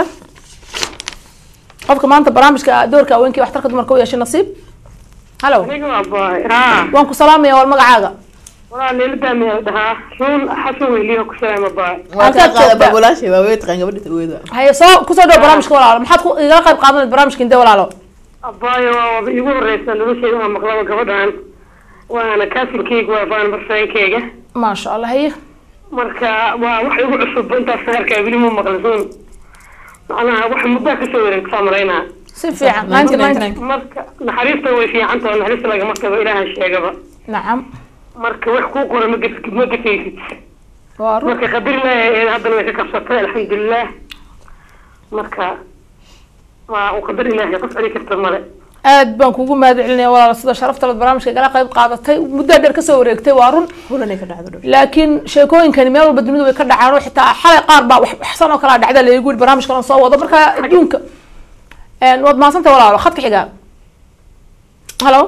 qofka maanta barnaamijka doorka haweenkii waxtarka dumarka u yeeshay nasiib halo aniga waa boy haa waan ku salaamaya wal magacaaga walaa leeladaamiyaa dhahaa ruun xasan weyliyo ku salaama boy waa Halkaad kaa qaada joogtaa? baabulaashay waa wey taqaan gabadha tarweyda haye soo kusoo dhawo barnaamijka walaalo maxaad ku igala qayb qaadanayd barnaamijka intee walaalo boy waa igu horeysa nolosheyda waa maqlaba gabadhan waana kaasilkeyga waa faan barsaankeyga maasha allah haye marka waa wax igu cusub intaas sagarkaa weli ma maqlisuun macnaha wax muddaa kasoo wareegtaa maraynaa si fiican ninety ninety marka naxariista way fiicantaha naxariista lagama tago ilaaha sheegaba nacam marka wax kuu qora ma gef ma gefaysid waa run marka qadar ilaahay haddana way ka kabsatay alxamdulilah marka waa u qadar ilaahay qof celi karta male aad baan kugu mahad celinaya walaalo sida sharafta leh barnaamijka igala qayb qaadatay muddaa dheer kasoo wareegtay waa run hulanay ka dhacdo dhow laakiin sheekooyinkani meel walba dunidu way ka dhacaan oo xitaa xalay qaar baa wax waxsan oo kalaa dhacda laygu yidhi barnaamijka lan soo wado marka adduunka een, waad mahadsantay walaalo khadka xigaa halo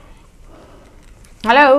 halo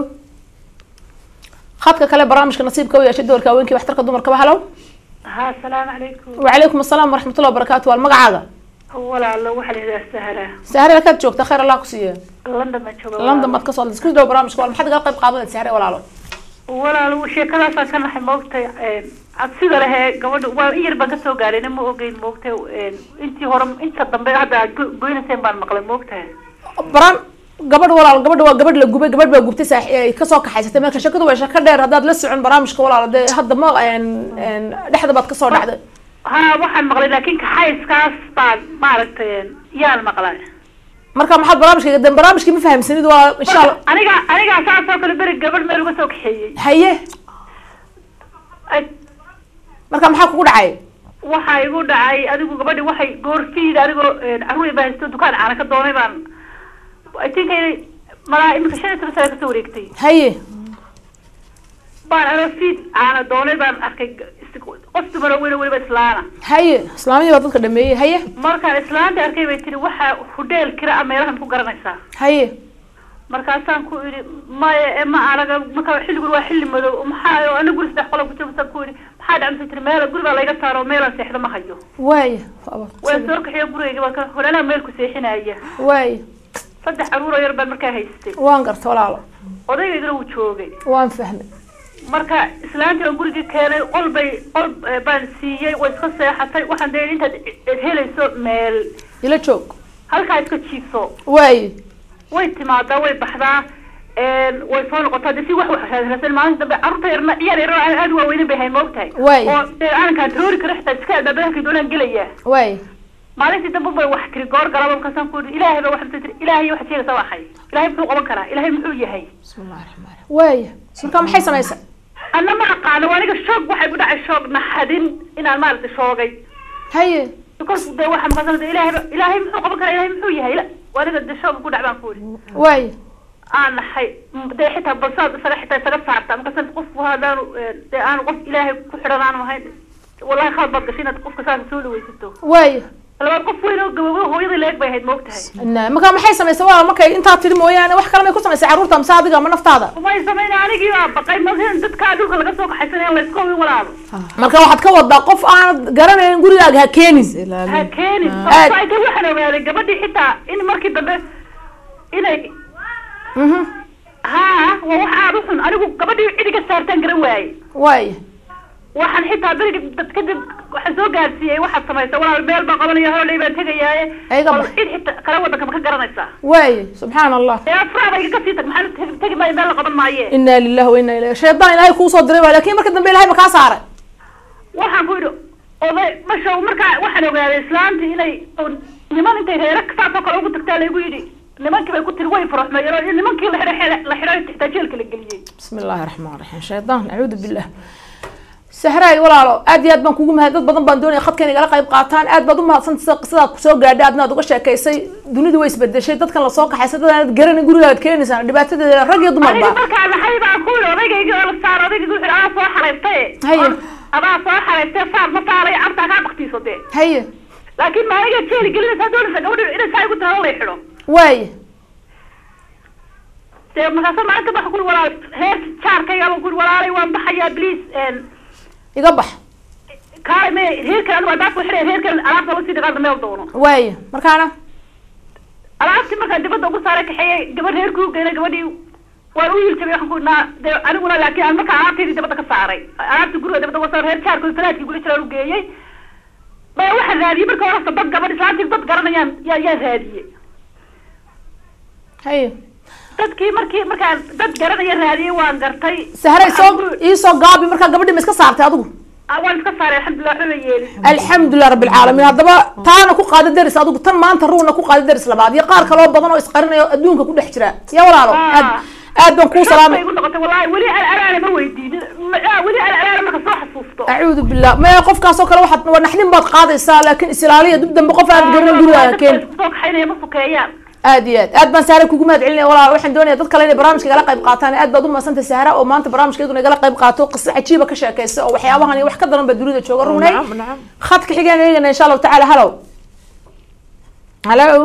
khadka kale barnaamijka nasiibka u yeeshay doorka haweenkii waxtarka dumarkaba halo ha asalaamu calaykum wacalaykum asalaam waraxmatullahi wabarakaatu waal magacaaga walaalo waxaa la yidhaha sahra sahre halkaad joogta khayr allah ku siiya london baan jooga london baad kasoo isku dhaw barnaamijka wal maxaad igala qayb qaadanaysa sahre walaalo walaalo sheekadaasaan ka naxay moogtay cabsida lehe gabadha waa in yar baan kasoo gaarayna ma ogeyn moogtay intii hore inta dambe hadda aad go- goynayseen baan maqlay moogtahay baran gabadh walaal gabadha waa gabadh la gubay gabadh baa gubtay saax ay kasoo kaxaysatay marka shakadu waa shaka dheer haddaad la socon barnaamijka walaal dee hadda ma een een dhexda baad kasoo dhacday ha waxaan maqlay laakiin kaxayskaas baan maaragtay yaan maqlay marka maxaad barnaamijka de barnaamijkii ma fahamsanid waa insha allah aniga anigaa saas oo kale beri gabadh meel uga soo kaxeeyey haye Ay, marka maxaa kugu dhacay waxaa igu dhacay adigu gabadhi waxay goorfiida anigoo caruur baa haysto dukaan caana ka doonay baan I think inay malaa imika shan iyo toban sano kasoo wareegtay haye baan anoo fiid caana doonay baan arkay is- qof dumar oo weyn oo weliba islaana haye islaamiyadii baa dadka dhameeyey haye markaan islaanta arkay bay tiri waxaa hudheel kira a meelahan ku garanaysaa haye markaasaan ku idhi maya ee ma anaga marka xilligun waa xilli madow maxaa ana guri saddex qola ku jiro masaan ku idhi maxaa dhacmasa tiri meel guri baa layga saaro meelaan seexdo ma hayo waaye waa soo kaxiyo gurigayga baan ka horeelaa meel ku seexinaya waaye saddex caruur oo yar baan markaa haystay waan garta walaalo odaygayna wuu joogay waan fahmay marka islaantii aan gurigii keenay qol bay qol eh, baan siiyey way iska seexatay waxaan dee intaad i- helayso meel ila joog halkaa iska jiifso waaye way timaadaa way baxdaa een, way soo noqotaa de si wax wax raadsan maalinta dambe carruurta yarna ciyaar yar oo aad u waaweynan bay hayn moogtahay Waay. oo dee aankaan taroori karo xitaa iska albaabadankii doonaan gelaya waaye maalintii dambe bay wax tiri goor galaba markaasaan ku yidhi ilaahay baa waxay tiri ilaahay waxaad sheegaysaa waa xay ilaahay muxuu qaban karaa ilaahay muxuu yahay bismillahi raxmaan raxiim waaye marka maxay samaysa anna ma aqaano waa aniga shoog waxay ku dhacay shoog naxadin inaan maaragtay shoogay haye kolku dee waxa maqasana de ilaahay ba- ilaahay muxuu qaban karaa ilaahay muxuu yahay la waa aniga de shoog ku dhac baan ku yidhi waaye aan naxay M- dee xitaa balsaad isaga xitaa isaga saarta markaas qofku haddaanu eh, dee aanu qof ilaahay ku xidhan aanu ahayn wallahi khalad baad gashay inaad qofka saas soo dhawaysato waaye labaad qof weyn oo gababo hooyada leeg bay ahayd moogtahay Na- marka maxay samaysay waa markay intaa tiri mooyaane wax kale may ku samaysay carruurta mise adiga ama naftaada umay samayn anigii baa baqay masin dadkaa dhulka laga soo kaxaysan in layska hubin walaalo marka waxaad ka wadaa qof aanad garanayn gurigaaga ha keenin ha ilaalin keenin Aad. sababtoo ay tahay waxaan ogaaday gabadhii xitaa in markii dambe inay Mhm. haa waa wax aada u xun anigu gabadhii cidiga saartaan garan waaye waaye waxaan xitaa beriga dad kadib waxaan soo gaarsiiyey waxaad samaysay walaal meel baan qabanaya howley baan tegayaaye Ayaga bal bax. cid xitaa kala wadanka ma ka garanaysaa waaye subxaan allah ee afraada igaga sii tag maxaa tegi tegi maayo meel la qaban maaye inaa lillahi wa inaa ilayhi shaydaan ilaahay kuusoo diray waa laakiin marka dambe ilahay ma kaa saaray waxaan ku yidhi oday masha markaa waxaan ogaaday islaantii inay oo niman intay reere saasoo kale ugu tagtaa laygu yidhi nimankii bay ku tiri way faraxmeeyeen oo nimankii la xidhay la xidhay xitaa jeelka la geliyey bismi illaahi raxmaan raxiim shaydaan acuudu billah sahraay walaalo aad iyo aad baan kugu mahad dad badan baan doonaya khadkan igala qayb qaataan aad baad u mahadsanta sida qisadaad kusoo gaadhay aadna aad uga sheekaysay dunidu way isbedeshay dadkan lasoo kaxaysa dad aanad garanin gurigaad keenaysaan dhibaatadeeda rag iyo aniga dumarba markaa maxay baan ku yidhi odaygayga oo la saaro odaygayga wuxuu adaa soo xaraystay Haye. adaa soo xaraystay saar ma saarayo cabtaa kaa baktiiso dee haye laakiin ma aniga jeeli gelinaysaa doonaysa gabadha inay saa igu tahay lay xidho waaye dee markaasa maalinta baa kuri walaal heer jaarkayga baan kuri walaalay waan baxayaa bliis iga bax kaale me reerkan anigu adaas ku xidhay reerkan alaabta lasii dhigaana meel doono waaye markaana alaabtii markaa dibadda ugu saaray kaxeeyey gabadh reerkii u geynay gabadhii waan u yiljabay waxaan ku idhnaa dee aniguna laakiin aan markaa alaabteydii dibadda ka saaray alaabtii guriga dibadda uga saaray reer jaarkood falaadkii guli jiraan u geeyey baya waxaan raadiyey marka horasta dad gabadh islaantii dad garanayaan yaa yaa raadiyey haye dadkii markii markaan dad garanaya raadiyey waan gartay sahray soo Waxaan ku- iisoo gaabi markaa gabadhii ma iska saartay adigu Ah, waan iska saaray alxamdulilah waxba ma yeelin alxamdulilah rabbi alcaalamiin haddaba taana ku qaada deris adigu tan maanta ruuna ku qaada deris labaad iyo qaar kaloo badan oo isqarinayo adduunka ku dhex jira ya walaalo Ah. aad aad baan kuu Xog salaamay bay igu noqotay wallaahi weli alalaana ma weydiinin Ma- ah, weli alalaana marka soo xasuusto acuudu billah maya qofkaasoo kale waxaad waa naxdin baad qaadaysaa laakiin isilaaliya dib dambe qof aan garanin gurigaaga keen soo kaxaynaya ma sukeeyaan aad iyo aad aad baan sahra kugu mahad celinaya walaal waxaan doonaya dad kale inay barnaamijka igala qayb qaataan aad baad u mahadsantahay sahra oo maanta barnaamijkeeduna igala qayb qaato qiso cajiiba ka sheekaysa oo waxyaabahan iyo wax ka daran baa dunida jooga runay nacam nacam khadka xigeen eegana insha allahu tacaala halow halo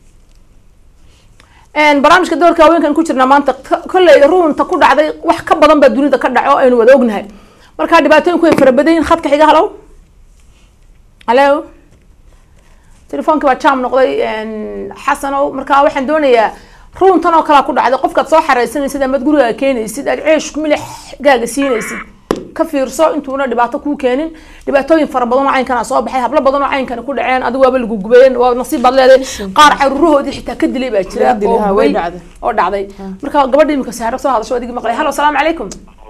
barnaamijka doorka haweenkan ku jirnaa maanta k- kolley runta ku dhacday wax ka badan baa dunida ka dhaco aynu wada ognahay marka dhibaatooyinku way fara badan yihin khadka xiga halow halo telefoonki baa jam noqday xasanow marka waxaan doonayaa runtan oo kalea ku dhacday qofkaad soo xareysanaysid amaad gurigaaga keenaysid aad ceesh milix gaaga siinaysid ka fiirso intuuna dhibaato kuu keenin dhibaatooyin fara badan oo caynkana soo baxay hablo badan oo caynkana ku dhaceen adigu waaba lagu gubeen waa nasiib baad leedahay qaar caruurahoodii xitaa ka dilay baa jira Laga dilay, oo ha, way gubay, dhacday. oo dhacday marka gabadha imika saaro soo hadasho adigi maqlay halo salaamu calaykum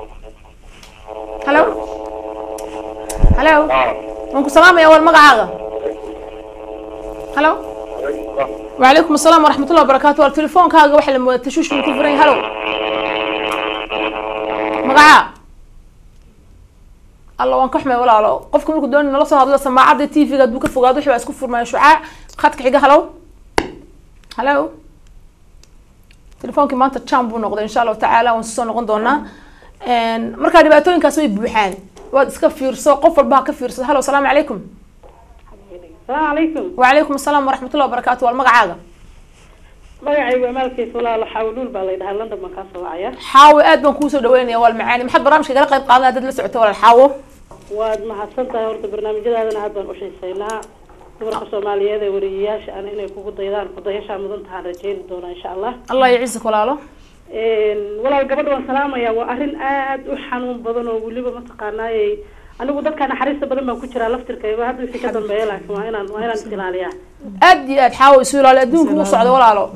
halo halo waan ku salaamaya wal magacaaga halo وعليكم السلام ورحمة الله وبركاته التليفون كاغا واحد لما تشوش من كفرين هلو مقعا الله وان كحمي ولا لا قفكم مركو دون نلا سو هادلا سماعه تي في قد بك فوقاد وخي اسكو فرماyo شعاع خدك خيغا هلو هلو تليفونكي maanta jam buu noqday insha allahu tacaala waan soo noqon doonaa markaa dhibaatooyinkaas way buuxaan waad iska fiirso qof walba ha ka fiirso halo asalaamu calaykum salaamu calaykum وعليكم السلام ورحمة الله وبركاته والمقعاقة magacaygu amaalkiisa walaalo xawluul baa la yidhahaa london baan kaa soo wacaya حاوي آد بان كوسو دوينيا والمعاني محد برامج قال قيب قادنا دد لسعته ولا الحاوو waad mahadsan tahay horta barnaamijyadaadana aad baan u xiiseynaa dumarka soomaaliyeed ee wariyayaasha ana inay kugu daydaan kudayashaa mudan tahaan rajeyni doonaa insha allah الله يعزك ولا له walaal gabadha waan salaamaya waa arrin aad u xanuun badan oo weliba mataqaanaayey anigu dadka naxariista badan baan ku jiraa laftirkayga hadda wixii ka dambeeya laakiin waa inaan waa inaan is ilaaliyaa آد آد حاوي سؤال على دون كوسو على ولا له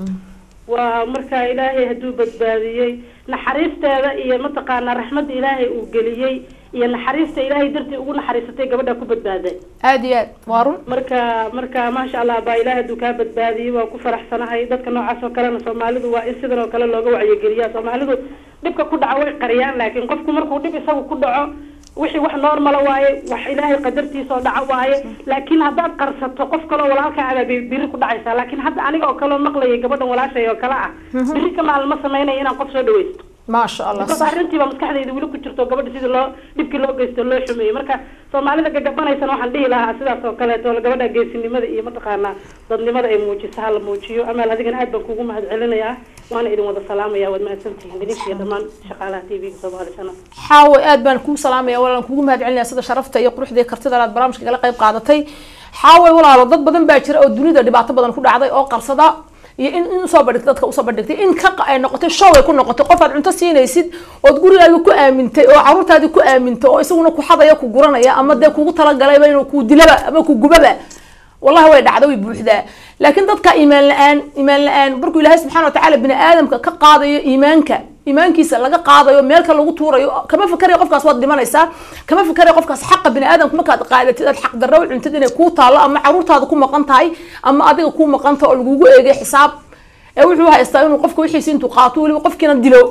waa marka ilaahay hadduu badbaadiyey naxariisteeda iyo mataqaanaa raxmadda ilaahay uu geliyey iyo naxariista ilaahay dartii ugu naxariisatay gabadha ku badbaaday آد آد وارون marka marka maasha allah baa ilaahay hadduu kaa badbaadiyey waa ku faraxsanahay dadka noocaas oo kalena soomaalidu waa in sidan oo kale looga wacyigeliyaa soomaalidu dhibka ku dhaco way qariyaan laakiin qofku markuu dhib isagu ku dhaco wixii wax normala waaye wax ilaahay qadartiisa oo dhaco waaye laakiin haddaad qarsato qof kaloo walaalkaa abaa bi- biri ku dhacaysaa laakiin hadda aniga oo kaleo maqlayay gabadhan walaashay oo kale ah biri ka maalin ma sameynaya inaan qof soo dhawaysto ما شاء الله marka صح arrintiiba maskaxdayda weli ku jirto gabadha sidii loo dhibkii loo geysto loo xumeeyey marka soomaalida gagabanaysana waxaan dhihi lahaa sidaas oo kaleeto gabadha geesinimada iyo mataqaanaa dadnimada ay muujiso hala muujiyo amaal adigana aad baan kugu mahad celinayaa waana idin wada salaamaya waad mahadsantihiin idinka iyo dhammaan shaqaalaha t v-ga soomaali channel حاوي آد بان كو سلام يا ولا كوغو مهد علينا سيده شرفته iyo quruxda iyo kartida aad barnaamijka kala qayb qaadatay حاوي walaalo dad badan baa jira oo dunida dhibaato badan ku dhacday oo qarsada iyo in in soo badhigtay dadka usoo badhigtay in ka ay noqotay show ay ku noqotay qof aad cunto siinaysid ood gurigaaga ku aamintay oo caruurtaadii ku aamintay oo isaguna ku xadaya ku guranaya ama dee kugu talagalayba inuu ku dilaba ama ku gubaba wallahi way dhacda way buuxdaa laakiin dadka iimaan la-aan iimaan la-aan markuu ilaahay subxaana watacaala bini aadamka ka qaadayo iimaanka iimaankiisa laga qaadayo meelka lagu tuurayo kama fikarayo qofkaas waad dhimanaysaa kama fikarayo qofkaas xaqa bini aadamka markaad qaadatid aad xaq darro u cuntid inay kuu taallo ama caruurtaada ku maqan tahay ama adiga kuu maqan tahay oo lagugu eegay xisaab ee wuxuu haystaa inuu qofka wixiisi intuu qaato weliba qofkiina dilo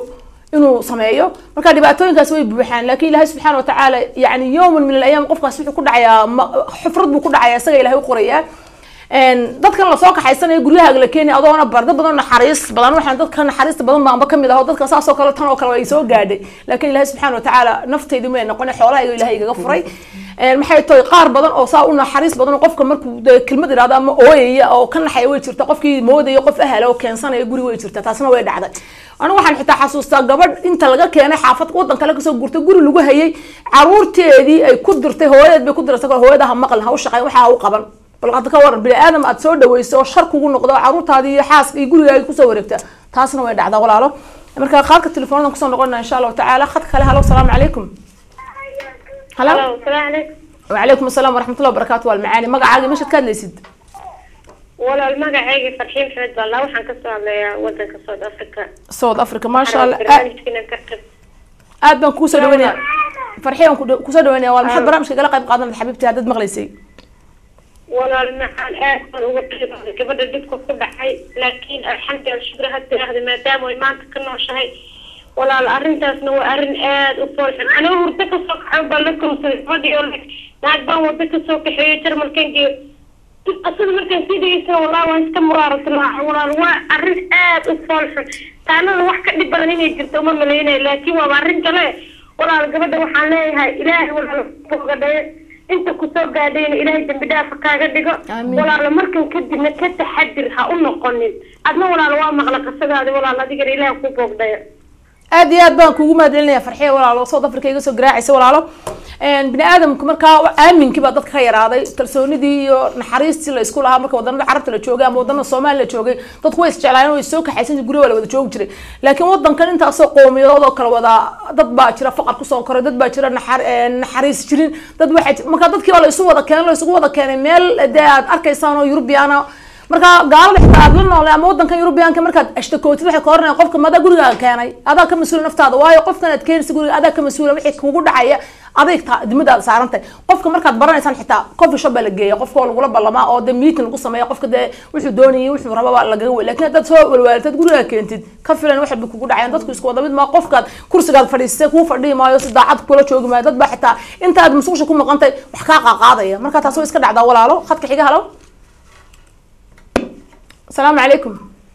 inuu sameeyo marka dhibaatooyinkaas way buuxaan laakiin ilaahay subxaana watacaala yani yowman min alayaam qofkaas wuxuu ku dhacayaa ma- xufrad buu ku dhacayaa isaga ilahay u qorayaa Een, dadkan lasoo kaxaysanaya guryahaaga la keenaya adoona bar dad badan naxariis badan waxaan dadka naxariista badan baanba kamid aho dadka saas oo kale tan oo kale way soo gaadhay laakiin ilaahay subxaana watacaala naftaydi may noqon xoolahayga ilaahay igaga furay Een, maxay tahay qaar badan oo saa u naxariis badan oo qofka markuu dee kelmad idhahdo ama ooyaya oo ka naxaya way jirta qofkii moodaya qof ahla oo keensanaya guri way jirta taasna way dhacday anigu waxaan xitaa xasuustaa gabadh inta laga keenay xaafad wadan kale kasoo gurtay guri lagu hayay caruurteedii ay ku dirtay hooyadeed bay ku dirtay hooyada ha maqlin ha u shaqeyn waxaa ha u qaban bal hadda ka waran bini aadam aad soo dhaweyso oo shar kugu noqdo oo caruurtaadii iyo xaaska iyo gurigaaga kusoo wareegta taasna way dhacdaa walaalo marka qaadka telefoonada kusoo noqonaa insha allahu tacaala khadka kale halo salaamu calaykum halo السلام عليكم وعليكم السلام ورحمة الله وبركاته والمعاني مقعاقي مشهد كاد ليسد ولا المقعيقي فرحين محمد بالله وحن كسر على ودنك سود افريقيا صوت أفريقيا ما شاء الله آد برنامجكنا كركب آد بان كوسو دوينيا فرحيان كوسو دوينيا والمحد برامج كلا قيب قادم حبيبتي هادد مغليسي ولا المحل آخر هو كبر جدكم كل حي لكن الحمد لله شكرا هدي هذا ما دام وما تكنا شيء ولا الأرنتاس نو أرن آد وفرح أنا ورتك سوق حب لكم سيفادي يقول لك نعم ورتك سوق حيوتر ملكن جي أصلا مركز سيدي يسوى والله وانت كمرارة الله ولا الوا أرن آد وفرح تانا الوحكة اللي بلنين يجرت وما ملينا لكن وما أرن كلا ولا القبضة وحاليها إلهي ولا الفوق inta kusoo gaadhayna ilaahay dambi dhaafa kaaga dhigo Amiin. walaalo markan kadibna ka taxadir ha u noqonin adna walaalo waa maqla qisadaadi walaalo adigana ilaah ku boogdaya aad iyo aad baan kugu mahadcelinaya farxiya walaalo south africa iga soo garaacaysa walaalo Een, bini aadamka markaa aaminkii baa dadka ka yaraaday kalsoonidii iyo naxariistii la isku lahaa marka wadanada carabta la joogay ama wadanada soomaaliya la joogay dadku way isjeclaayeen way soo kaxaysan guryo waa la wada joogi jiray laakiin wadankan intaasoo qowmiyadood oo kale wada dad baa jira faqar kusoo koray dad baa jira naxar- een, naxariis jirin dad waxay ji- marka dadkii baa la isu wada keenay la isugu wada keenay meel dee aad arkaysaan oo yurubiyaana marka gaalada xitaa aad la noolay ama wadankan yurubiyaanka markaad ashtakootid waxay ka oranayaan qofka madaa gurigaaga keenay adaa ka mas-uula naftaada waayo qofkan aad keenaysa guriga adaa ka mas-uula wixii kugu dhacaya aday ta dimadaada saarantahay qofka markaad baranaysaan xitaa coffee shop baa la geeya qofka oo lagula ballamaa oo dee meeting lagu sameeya qofka dee wuxuu doonayay wuxuu rababa lagaga wey laakiin haddaad soo walwaaltad gurigaa keentid ka filan wax bay kugu dhacayaan dadku isku wada mid maa qofkaad kursigaad fadhiistay kuu fadhihi maayo si daacad kula joogi maayo dad baa xitaa intaad masuqsha ku maqantay wax kaa qaaqaadaya marka taas way iska dhacdaa walaalo khadka xiga halo السلام عليكم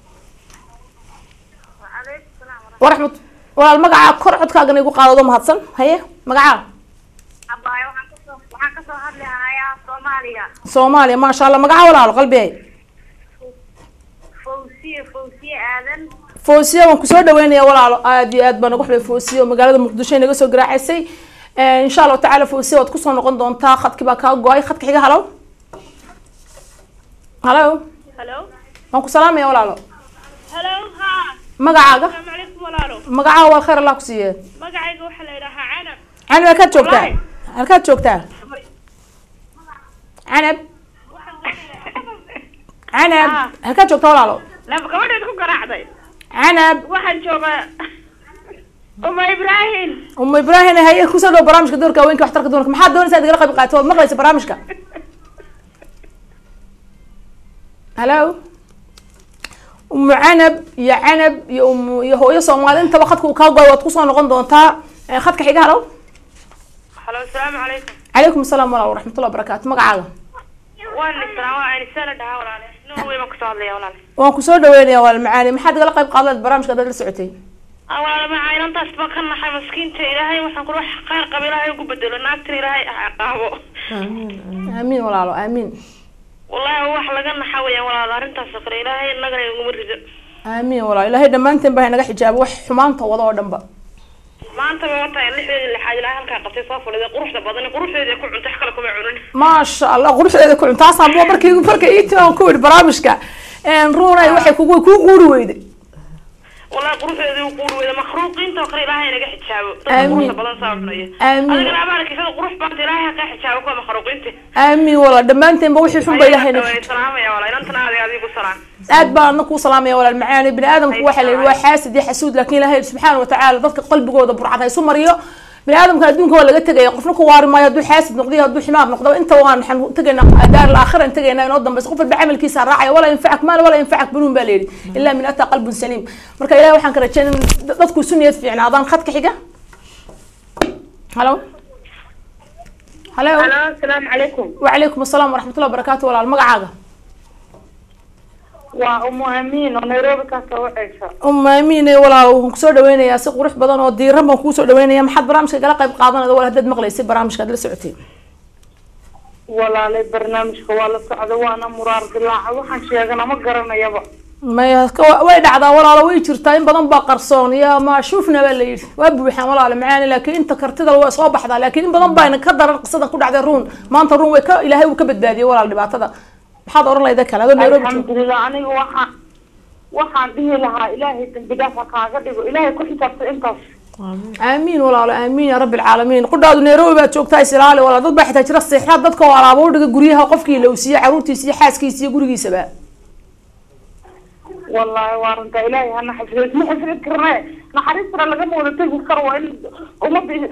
ورحمة walaal magacaa kor codkaagana igu qaadado mahadsan haye magacaa abaayo waxaan kasoo waxaan kasoo hadli hayaa soomaaliya soomaaliya maasha allah magaca walaalo qalbiyay fawsiye fawsiye aadan foosiya waan kusoo dhaweynaya walaalo aad iyo aad baan ugu xubay foosiya oo magaalada muqdisho inaga soo garaacaysay insha allahu tacaala foosiya waad kusoo noqon doontaa khadkii baa kaa go-ay khadka xiga halo halo halo waan ku salaamaya walaalo halo ha magacaaga asalaamu calaykum walaalo magacaa wal khayr allah ku siiye magacayga waxaa la yidhahaa canab canab halkaad joogtaa Walahi. halkaad joogtaa canab canab Ah. halkaad joogtaa walaalo laba gabadheed ku garaacday canab waxaan joogaa uma ibraahim uma ibraahim haye kusoo dhow barnaamijka doorka haweenka waxtarka dumarka maxaad doonaysaa inaad igala qayb qaato waad maqlaysa barnaamijka halo umu canab iyo canab iyo umu iyo hooyo soomaali intaba khadka uu kaa goay waad kusoo noqon doontaa Eh, khadka xiga halo halo asalaamu calaykum calaykum asalaam walaal waraxmatullah wabarakaatu magacaaga waan israa waa anisa la dhahaa walaale nin wey baan kasoo hadlaya walaale waan kusoo dhaweynaya walaal macaani maxaad igala qayb qaadan lahayd barnaamijka haddaad la socotay Ah, walaale macaa inantaas baan ka naxay maskiinta ilaahay waxaan kula wax khayr qaba ilaahay ugu bedelo naagtan ilaahay ha qaabo aamiin walaalo aamiin wallahi wax laga naxa weeyaan walaalo arrintaas oo kale ilaahay nagana iguma rido aamiin walaal ilaahay dhammaanteen baa inaga xijaabo wax xumaanta wada oo dhanba maanta ba wata lixdeeda lixaad ilaahay halkaa qabtay soo fadhiday quruxda badan quruxdeeda ku cuntay wax kale kuma cunin maasha allah quruxdeeda ku cuntaasaan bua markii marka iiti aan ku yidhi barnaamijka runay waxay kugu kuu quuri weyday wallahi quruxdeeda uu quuri weyda makhluuqiinta oo kale ilaahay naga xijaabo dadka Amiin. quruxda badan saa cunaya Amiin. adigana abaalkiisada qurux baanta ilaahay ha kaa xijaabo kuwa makhluuqiinta aamiin walaal dhammaanteenba wixii xun ba ilaahay naga Ayaan salaamaya walaal inantana adig adigu salaam aad baan adna kuu salaamaya walaal macaani bini aadamku waxaa la yidhi waa xaasid iyo xasuud laakiin ilaahay subxaana watacaala dadka qalbigooda burcad ha isu mariyo bini aadamka adduunka waa laga tegaya qofna ku waari maayo hadduu xaasid noqdiyo hadduu ximaar noqdo inta waan waxaan tegaynaa daar laakhira aan tegaynaa inoo dambaysa qof walba camalkiisa raacaya walaa yanfacak maal walaa yanfacak banuun baa layidhi ilaa min ataa qalbun saliim marka ilahi waxaan ka rajeynay in dadku isu niyad fiicnaadaan khadka xiga halo halo halo asalaamu calaykum وعليكم السلام ورحمة الله وبركاته ولا المقعدة waa umu amiin oo nairobi ka soo wacaysa أم أمين ولا وهم كسر دوينة يا سق ورح بدن ودي ربنا كسر دوينة يا محد برامج قال قيب قاضنا ولا هدد مغلي يصير برامج كذا لسعتين walaalay barnaamijka waa la socda waana muraar dilaaca waxaan sheegana ma garanayaba ما يك وين عدا ولا لو يجرتين بدن بقرصون يا ما شوفنا ولا وابوحان ولا معانا لكن انت كرتد لو صوب بحدا لكن بدن باين كدر قصدا كل عدا رون ما انت رون ويك إلهي وكبدادي ولا اللي بعتها محد أورن لا ذاك هذا نيروبي alxamdulilah aniga waxaan waxaan dhihi lahaa ilaahay dambi dhaaf ha kaaga dhigo ilaahay ku xisaabta intaas آمين ولا آمين يا رب العالمين قد نيروبي بقى تشوكتاي سلالي ولا ضد بحث تجرى الصيحات ضدك ولا بودك جريها قفكي لو سي عروتي سي حاسكي سي جريجي سبا wallaahi waa runta ilaahay hana xifdiyo isma xifdin karne naxariistana lagama wada tegi karo waa in ummadda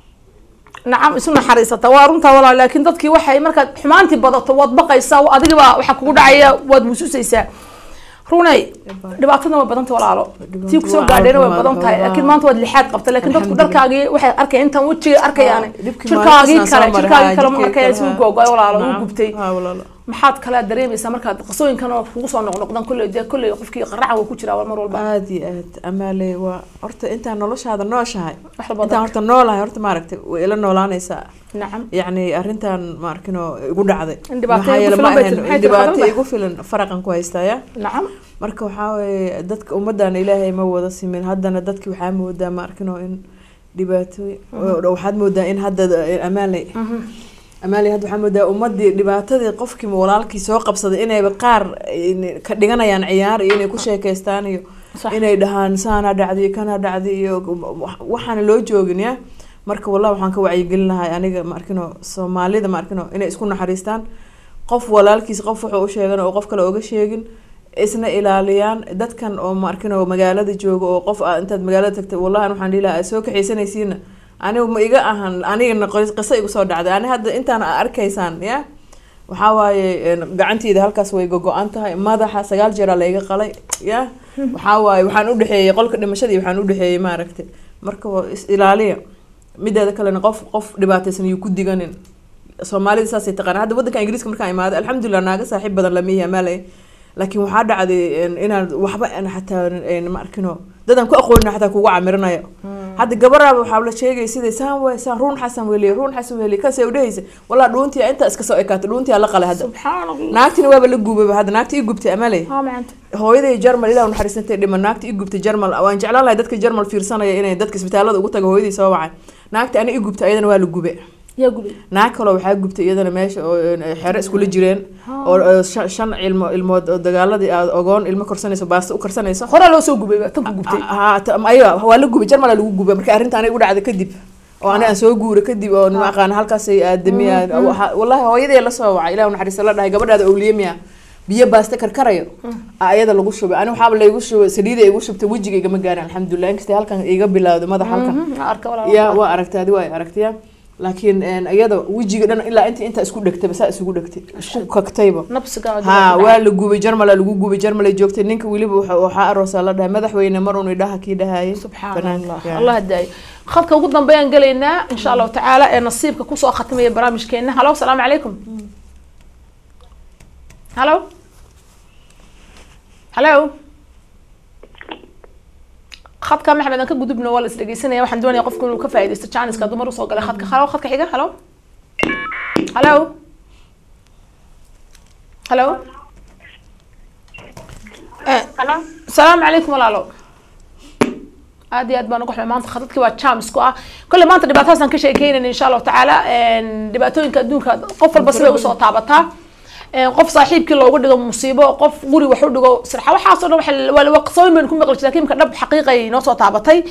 نعم اسمنا حريصة وارنتا ولا لكن ضدك وحي مركز حمانتي بدأت وضبقي سا وأديك بقى وحكوا دعية ودمسوسي سا runay dhibaatadna way badanta walaalo tii kusoo gaadhayna way badan tahay laakiin maanta waad lixaad qabta laakiin dadku dharkaagii waxay arkay intan wejiga arkayaan jirkaagii kale jirkaagii kale ma arkaya si u googay walaalo u gubtay maxaad kala dareemaysaa markaad qasooyinkan oo kugu soo noqnoqdan kulley dee kulley qofkii qaraca waa ku jiraa mar walba aad iyo aad amaale waa horta intaan noloshaada nooshahay wax walba intaan horta noolahay horta maaragtay way ila noolaanaysaa nacam yacni arrintan ma arkino igu dhacday In dhibaato Maxaa igu yeele filan ma bay ahayn- tahay, maxay in tahay dhibaato fadlan igu filan faraqan ku haystaya nacam marka waxaa weeye dadka ummaddan ilaahay ma wada simin haddana dadki waxaa moodaa ma arkino in dhibaatooyin waxaad moodaa in hadda amaanley amaanley hadda waxaa moodaa ummadii dhibaatadii qofkii walaalkii soo qabsaday inayba qaar in- ka dhiganayaan ciyaar iyo inay ku sheekeystaan iyo Sax. inay dhahaan saana dhacday kana dhacday iyo wax- waxaana loo joogin ya marka wallahi waxaan ka wacyigelin lahay aniga ma arkino soomaalida ma arkino inay isku naxariistaan qof walaalkiis qof wuxuu u sheegan oo qof kale oga sheegin isna ilaaliyaan dadkan oo ma arkino magaalada jooga oo qof ah intaad magaalada tagtay wallahi waxaan dhihi lahaa aad soo kaxaysanaysiina anigu ma iga ahan anigana qis- qiso igu soo dhacday ani hadda intaan aa arkaysaan ya waxaa waaye een, gacanteeda halkaas way gogo-an tahay madaxa sagaal jeeraa layga qalay ya waxaa waaye waxaan udhexeeyey qolka dhimashadii waxaan udhexeeyey maaragtay marka waa is ilaaliya mideeda kalena qof qof dhibaataysan yuu ku diganin soomaalida saasay taqaana hadda wadanka ingiriiska markaan imaaday alxamdulilah naaga saaxiib badan lamihi amaalay laakiin waxaa dhacday een, inaan waxba aan xataa een, ma arkino dadaan ku aqoonin xataa kugu camirinayo hadda gabaraaba waxaa la sheegay sida saan waay saan ruun xasan weliye ruun xasan weliye kasay udhehaysa walaa dhuuntii intaa iska soo ekaatay dhuuntii la qalay hadda subxaan allah naagtina waaba la gubaba hadda naagta ii gubtay amaley haa macanta hooyaday jarmal ilah naxariisantay dhiman naagta ii gubtay jarmal waan jeclaan lahay dadka jarmal fiirsanaya inay dadka isbitaalada ugu taga hooyadii soo wacay naagta ani ii gubtay ayadana waa la gube yaa gubay naag kaloo waxaa gubtay iyadana meesha oo een, xero iskula jireen oo oo shan shan ilmo ilmood oo dagaaladii aad ogoon ilmo korsanayso baasta u karsanayso horaa loo soo gubay tan ku gubtay ha ta- ayo waa la gubay jarmala lagu gubay marka arrinta aniga u dhacday kadib oo ani aan soo guuray kadib oo ma aqaan halkaasay aadamiya wallahi hooyadee la soo wacay ilah naxariista la dhahay gabadhaada owliyemiya biyo baasta karkarayo aa ayada lagu shubay ani waxaaba laygu shubay saliida igu shubtay wejiga igama gaarin alxamdulilah inkastay halkan iga bilowday madax halkan arka walaa ya waa aragtay adi waa aragtaya laakiin een, iyada wejiga dhan ilaa inta intaa isku dhegtayba saa isugu dhegtay isku kagtayba nabsiga ha waa la gubay jarmala lagu gubay jarmalay joogtay ninka weliba waxa- waxaa aroosaa la dhahay madaxweyne mar un idhaha kii dhahayay subxaan banaanka allah yaa. allah daayo khadka ugu dambeeyaan gelaynaa insha allahu tacaala ee nasiibka kusoo khatimaya barnaamijkeena halo asalaamu calaykum halo halo khadka maxamed aan ka gudubno waa la is dhegeysanaya waxaan doonaya qofku inuu ka faaidaysto janiska dumar usoo galay khadka halo khadka xiga halo halo halo Eh, halo السلام عليكم walaalo aad iyo aad baan uga xumay maanta khadadkii waa jams ku ah kolle maanta dhibaatadaasaan ka sheekeynayna insha allahu tacaala dhibaatooyinka adduunka qof walba sibay usoo taabataa qof saaxiibkii loogu dhigo musiibo qof guri wax u dhigo sirxa waxaasoo dhan waxa- waa waa qasooyin baynu ku maqli jiray lakin imka dhab xaqiiqay noo soo taabatay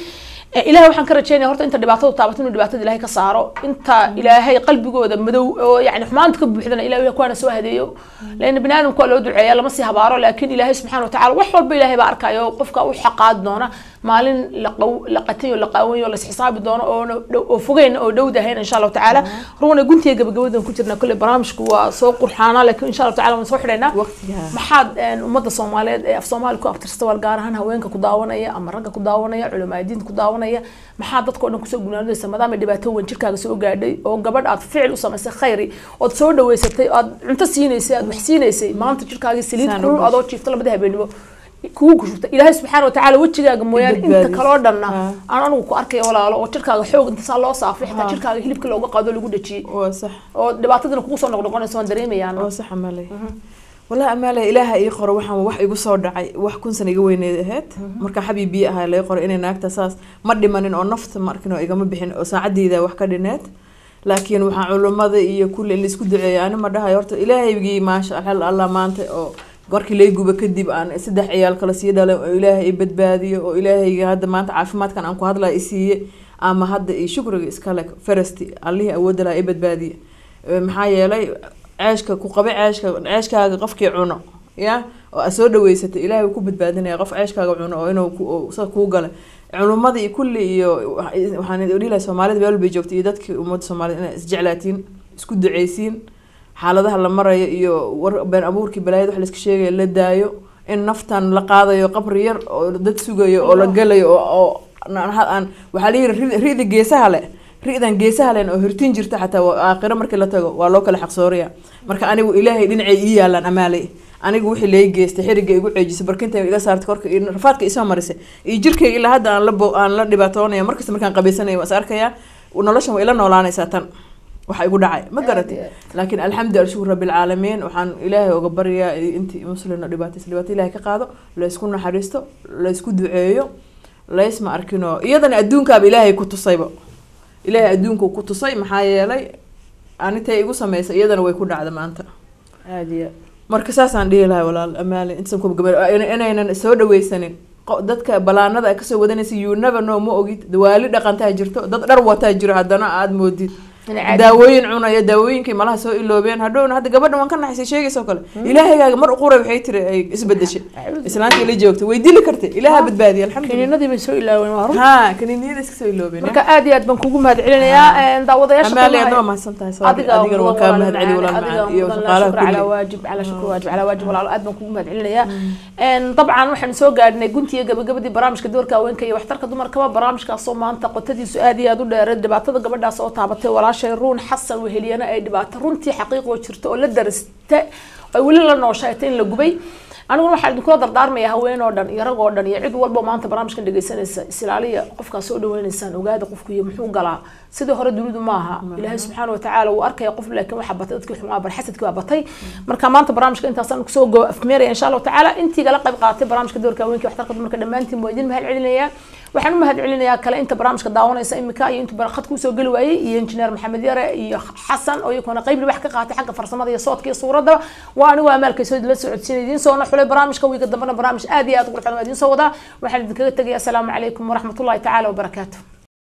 Eh, ilaahay waxaan ka rajeynaya horta inta dhibaatadu taabato inuu dhibaatada ilaahay ka saaro inta ilaahay qalbigooda madow oo yani xumaanta ka buuxdana ilahay kuwaana soo hadeeyo laana bini aadamku waa loo duceeya lama sii habaaro laakiin ilaahay subxaana watacaala wax walba ilaahay baa arkayo qofka u xaqaadi doona maalin la qaw- la qatayo la qaawanyo la isxisaabi doono oona dhow- oo fogeyn oo dhowdahayn insha allahu tacaala rugna guntiga gabagabadan ku jirna kolley barnaamijku waa soo qurxaana laakiin insha allahu tacaala waan soo xidhaynaa waqtiga maxaad een, ummadda soomaaliyeed ee af soomaali ku abtirsta wal gaar ahaan haweenka ku daawanaya ama ragga ku daawanaya culamaa diinta ku daawanaya maxaa dadka oo dhan kusoo gunaanadaysa maadaama dhibaato weyn jirkaaga soo gaadhay oo gabadh aad ficil u samaysay khayri ood soo dhaweysatay ood cunto siinaysay aad wax siinaysay maanta jirkaagii saliid Saan u kulul gashay. adoo jiifta labada habeenimo kugu kushubta ilaahay subxaana watacaala wejigaaga mooyaane inta badbaadis. kaloo dhanna Ha. aan anigu ku arkaya walaalo oo jirkaaga xoog inta saa loo saafay xitaa Ha. jirkaaga hilibka looga qaado lagu dhajiyey waa sax oo dhibaatadana kugu soo noqnoqonaysa waan dareemayaan waa sax amaaley wallahi amaaley ilaaha ii qoro waxaan wax igu soo dhacay wax kun sana iga weyneed ahayd marka xabiibiye ahaa lay qoray inay naagta saas ma dhimanin oo nafta ma arkin oo igama bixin oo saacadeyda wax ka dhineed laakiin waxaan culummada iyo kulli in laisku duceeya ani ma dhahayo horta ilaahaygii maasha alxal allah maanta oo markii lay guba kadib aan saddex ciyaal kale sii dhalay oo ilaahay i badbaadiyo oo ilaahayga hadda maanta caafimaadkan aan ku hadlaya i siiye ama hadda iyo shukriga iskale farasti allihii awoodda lahaa i badbaadiye Ee, maxaa yeelay ceeshka ku qabe ceeshka ceeshkaaga qofkii cuno ya oo aad soo dhaweysatay ilaahay wuu ku badbaadinaya qof ceeshkaaga cuno oo inuu ku- oo sa kuu gala culummada iyo kulli iyo wax- waxaan dhihi lahay soomaalida meel walbay joogtay iyo dadkii ummadda soomaalida inay isjeclaatiin isku duceysiin xaaladaha la marayo iyo war been abuurkii balaayada wax layska sheegayo la daayo in naftan la qaadayo qabri yar oo dad sugayo oo la galayo oo oo aan- aan waxaa la yidhi ri- rida geesaha leh ri'dan geesaha len oo hirtin jirta xataa waa aakhiro markii la tago waa loo kala xaqsooraya marka anigu ilaahay dhinacay ii yaalaan amaalay anigu wixii lay geystay xiriga igu ceejisay barkinta iga saartay korka iyo rafaadka isoo marisay iyo jirkayga ilaa hadda aan la bo- aan la dhibaatoonaya markasta markaan qabaysanaya waa is arkayaa noloshan waa ila noolaanaysaa tan waxa igu dhacay ma garatay laakiin alxamdu alshukur rabilcaalamiin waxaan ilaahay uga baryaa intii muslimna dhibaataysa dhibaato ilaahay ka qaado laysku naxariisto laysku duceeyo laysma arkinoo iyadana adduunkaaba ilaahay ku tusayba ilaahay adduunku ku tusay maxaa yeelay anintay igu sameysay iyadana way ku dhacda maanta aada iyo marka saasaan dhihi lahay walaal amaali intasan kuba gaba inaynan soo dhaweysanin qo- dadka balaanada ay kasoo wadanaysa you never know ma ogid dawaali dhaqantaa jirto dad dhar wataa jiro haddana aada moodid inay caadi daawooyin cunaya daawooyinkii malaha soo iloobeen hadhowna hadda gabadha waan ka naxaysay sheegaysa oo kale ilaahaygaga mar uquray waxay tiri ay isbedeshay islaantii la joogtay way dili kartay ilaaha badbaadiya alxamdulilah kiniinadii bay soo ilaaween waa run ha kaniiniyada iska soo iloobeen marka aad iyo aad baan kugu mahad celinayaa daawadayaasha amaali qiimaha- adna waa mahadsan tahay sorry adiga adigana waan kaa mahad celi walaal adiga macaan iyo mudan shaqaalaha shukr calaa kulli waajib calaa shukr waajib calaa waajib walaalo aad baan kugu mahad celinayaa dabcan waxaan soo gaadhnay guntiga gabagabadii barnaamijka doorka haweenka iyo waxtarka dumarkaba barnaamijkaasoo maanta qotadiisu aad iyo aad u dheereed dhibaatada gabadhaas oo taabatay walaashay ruun xasan weheliyana ay dhibaato runtii xaqiiqoo jirto oo la darista ay weli la nooshaatay in la gubay aniguna waxaan idinkula dardaarmaya haween oo dhan iyo rag oo dhan iyo cid walba maanta barnaamijkan dhegeysanaysa isilaaliya qofkaa soo dhaweynaysaan ogaada qofku iyo muxuu galaa sidii hore dunidu maaha ilaahay subxaana watacaala wuu arkaya qof laakiin waxaa batay dadkii xumaa bar xasadkii baa batay marka maanta barnaamijka intaasaan kusoo go afmeeraya insha allahu tacaala intii gala qayb qaadatay barnaamijka doorka haweenka waxtarka dumarka dhammaantiin waa idin mahad celinayaa waxaan u mahad celinayaa kale inta barnaamijka daawanaysa imika iyo intuu khad kusoo geli waayey iyo injineer maxamed yare iyo xasan oo iyakuna qayb wax ka qaatay xagga farsamada iyo soodka iyo suuradda waa anigu amaalkay soo la socodsiinay idiin soona xulay barnaamijka wiiga dambena barnaamij aad iyo aad u qurxoon waa idiin soo wadaa waxaan idinkaga tegaya asalaamu calaykum waraxmatullahi tacaala wabarakaatu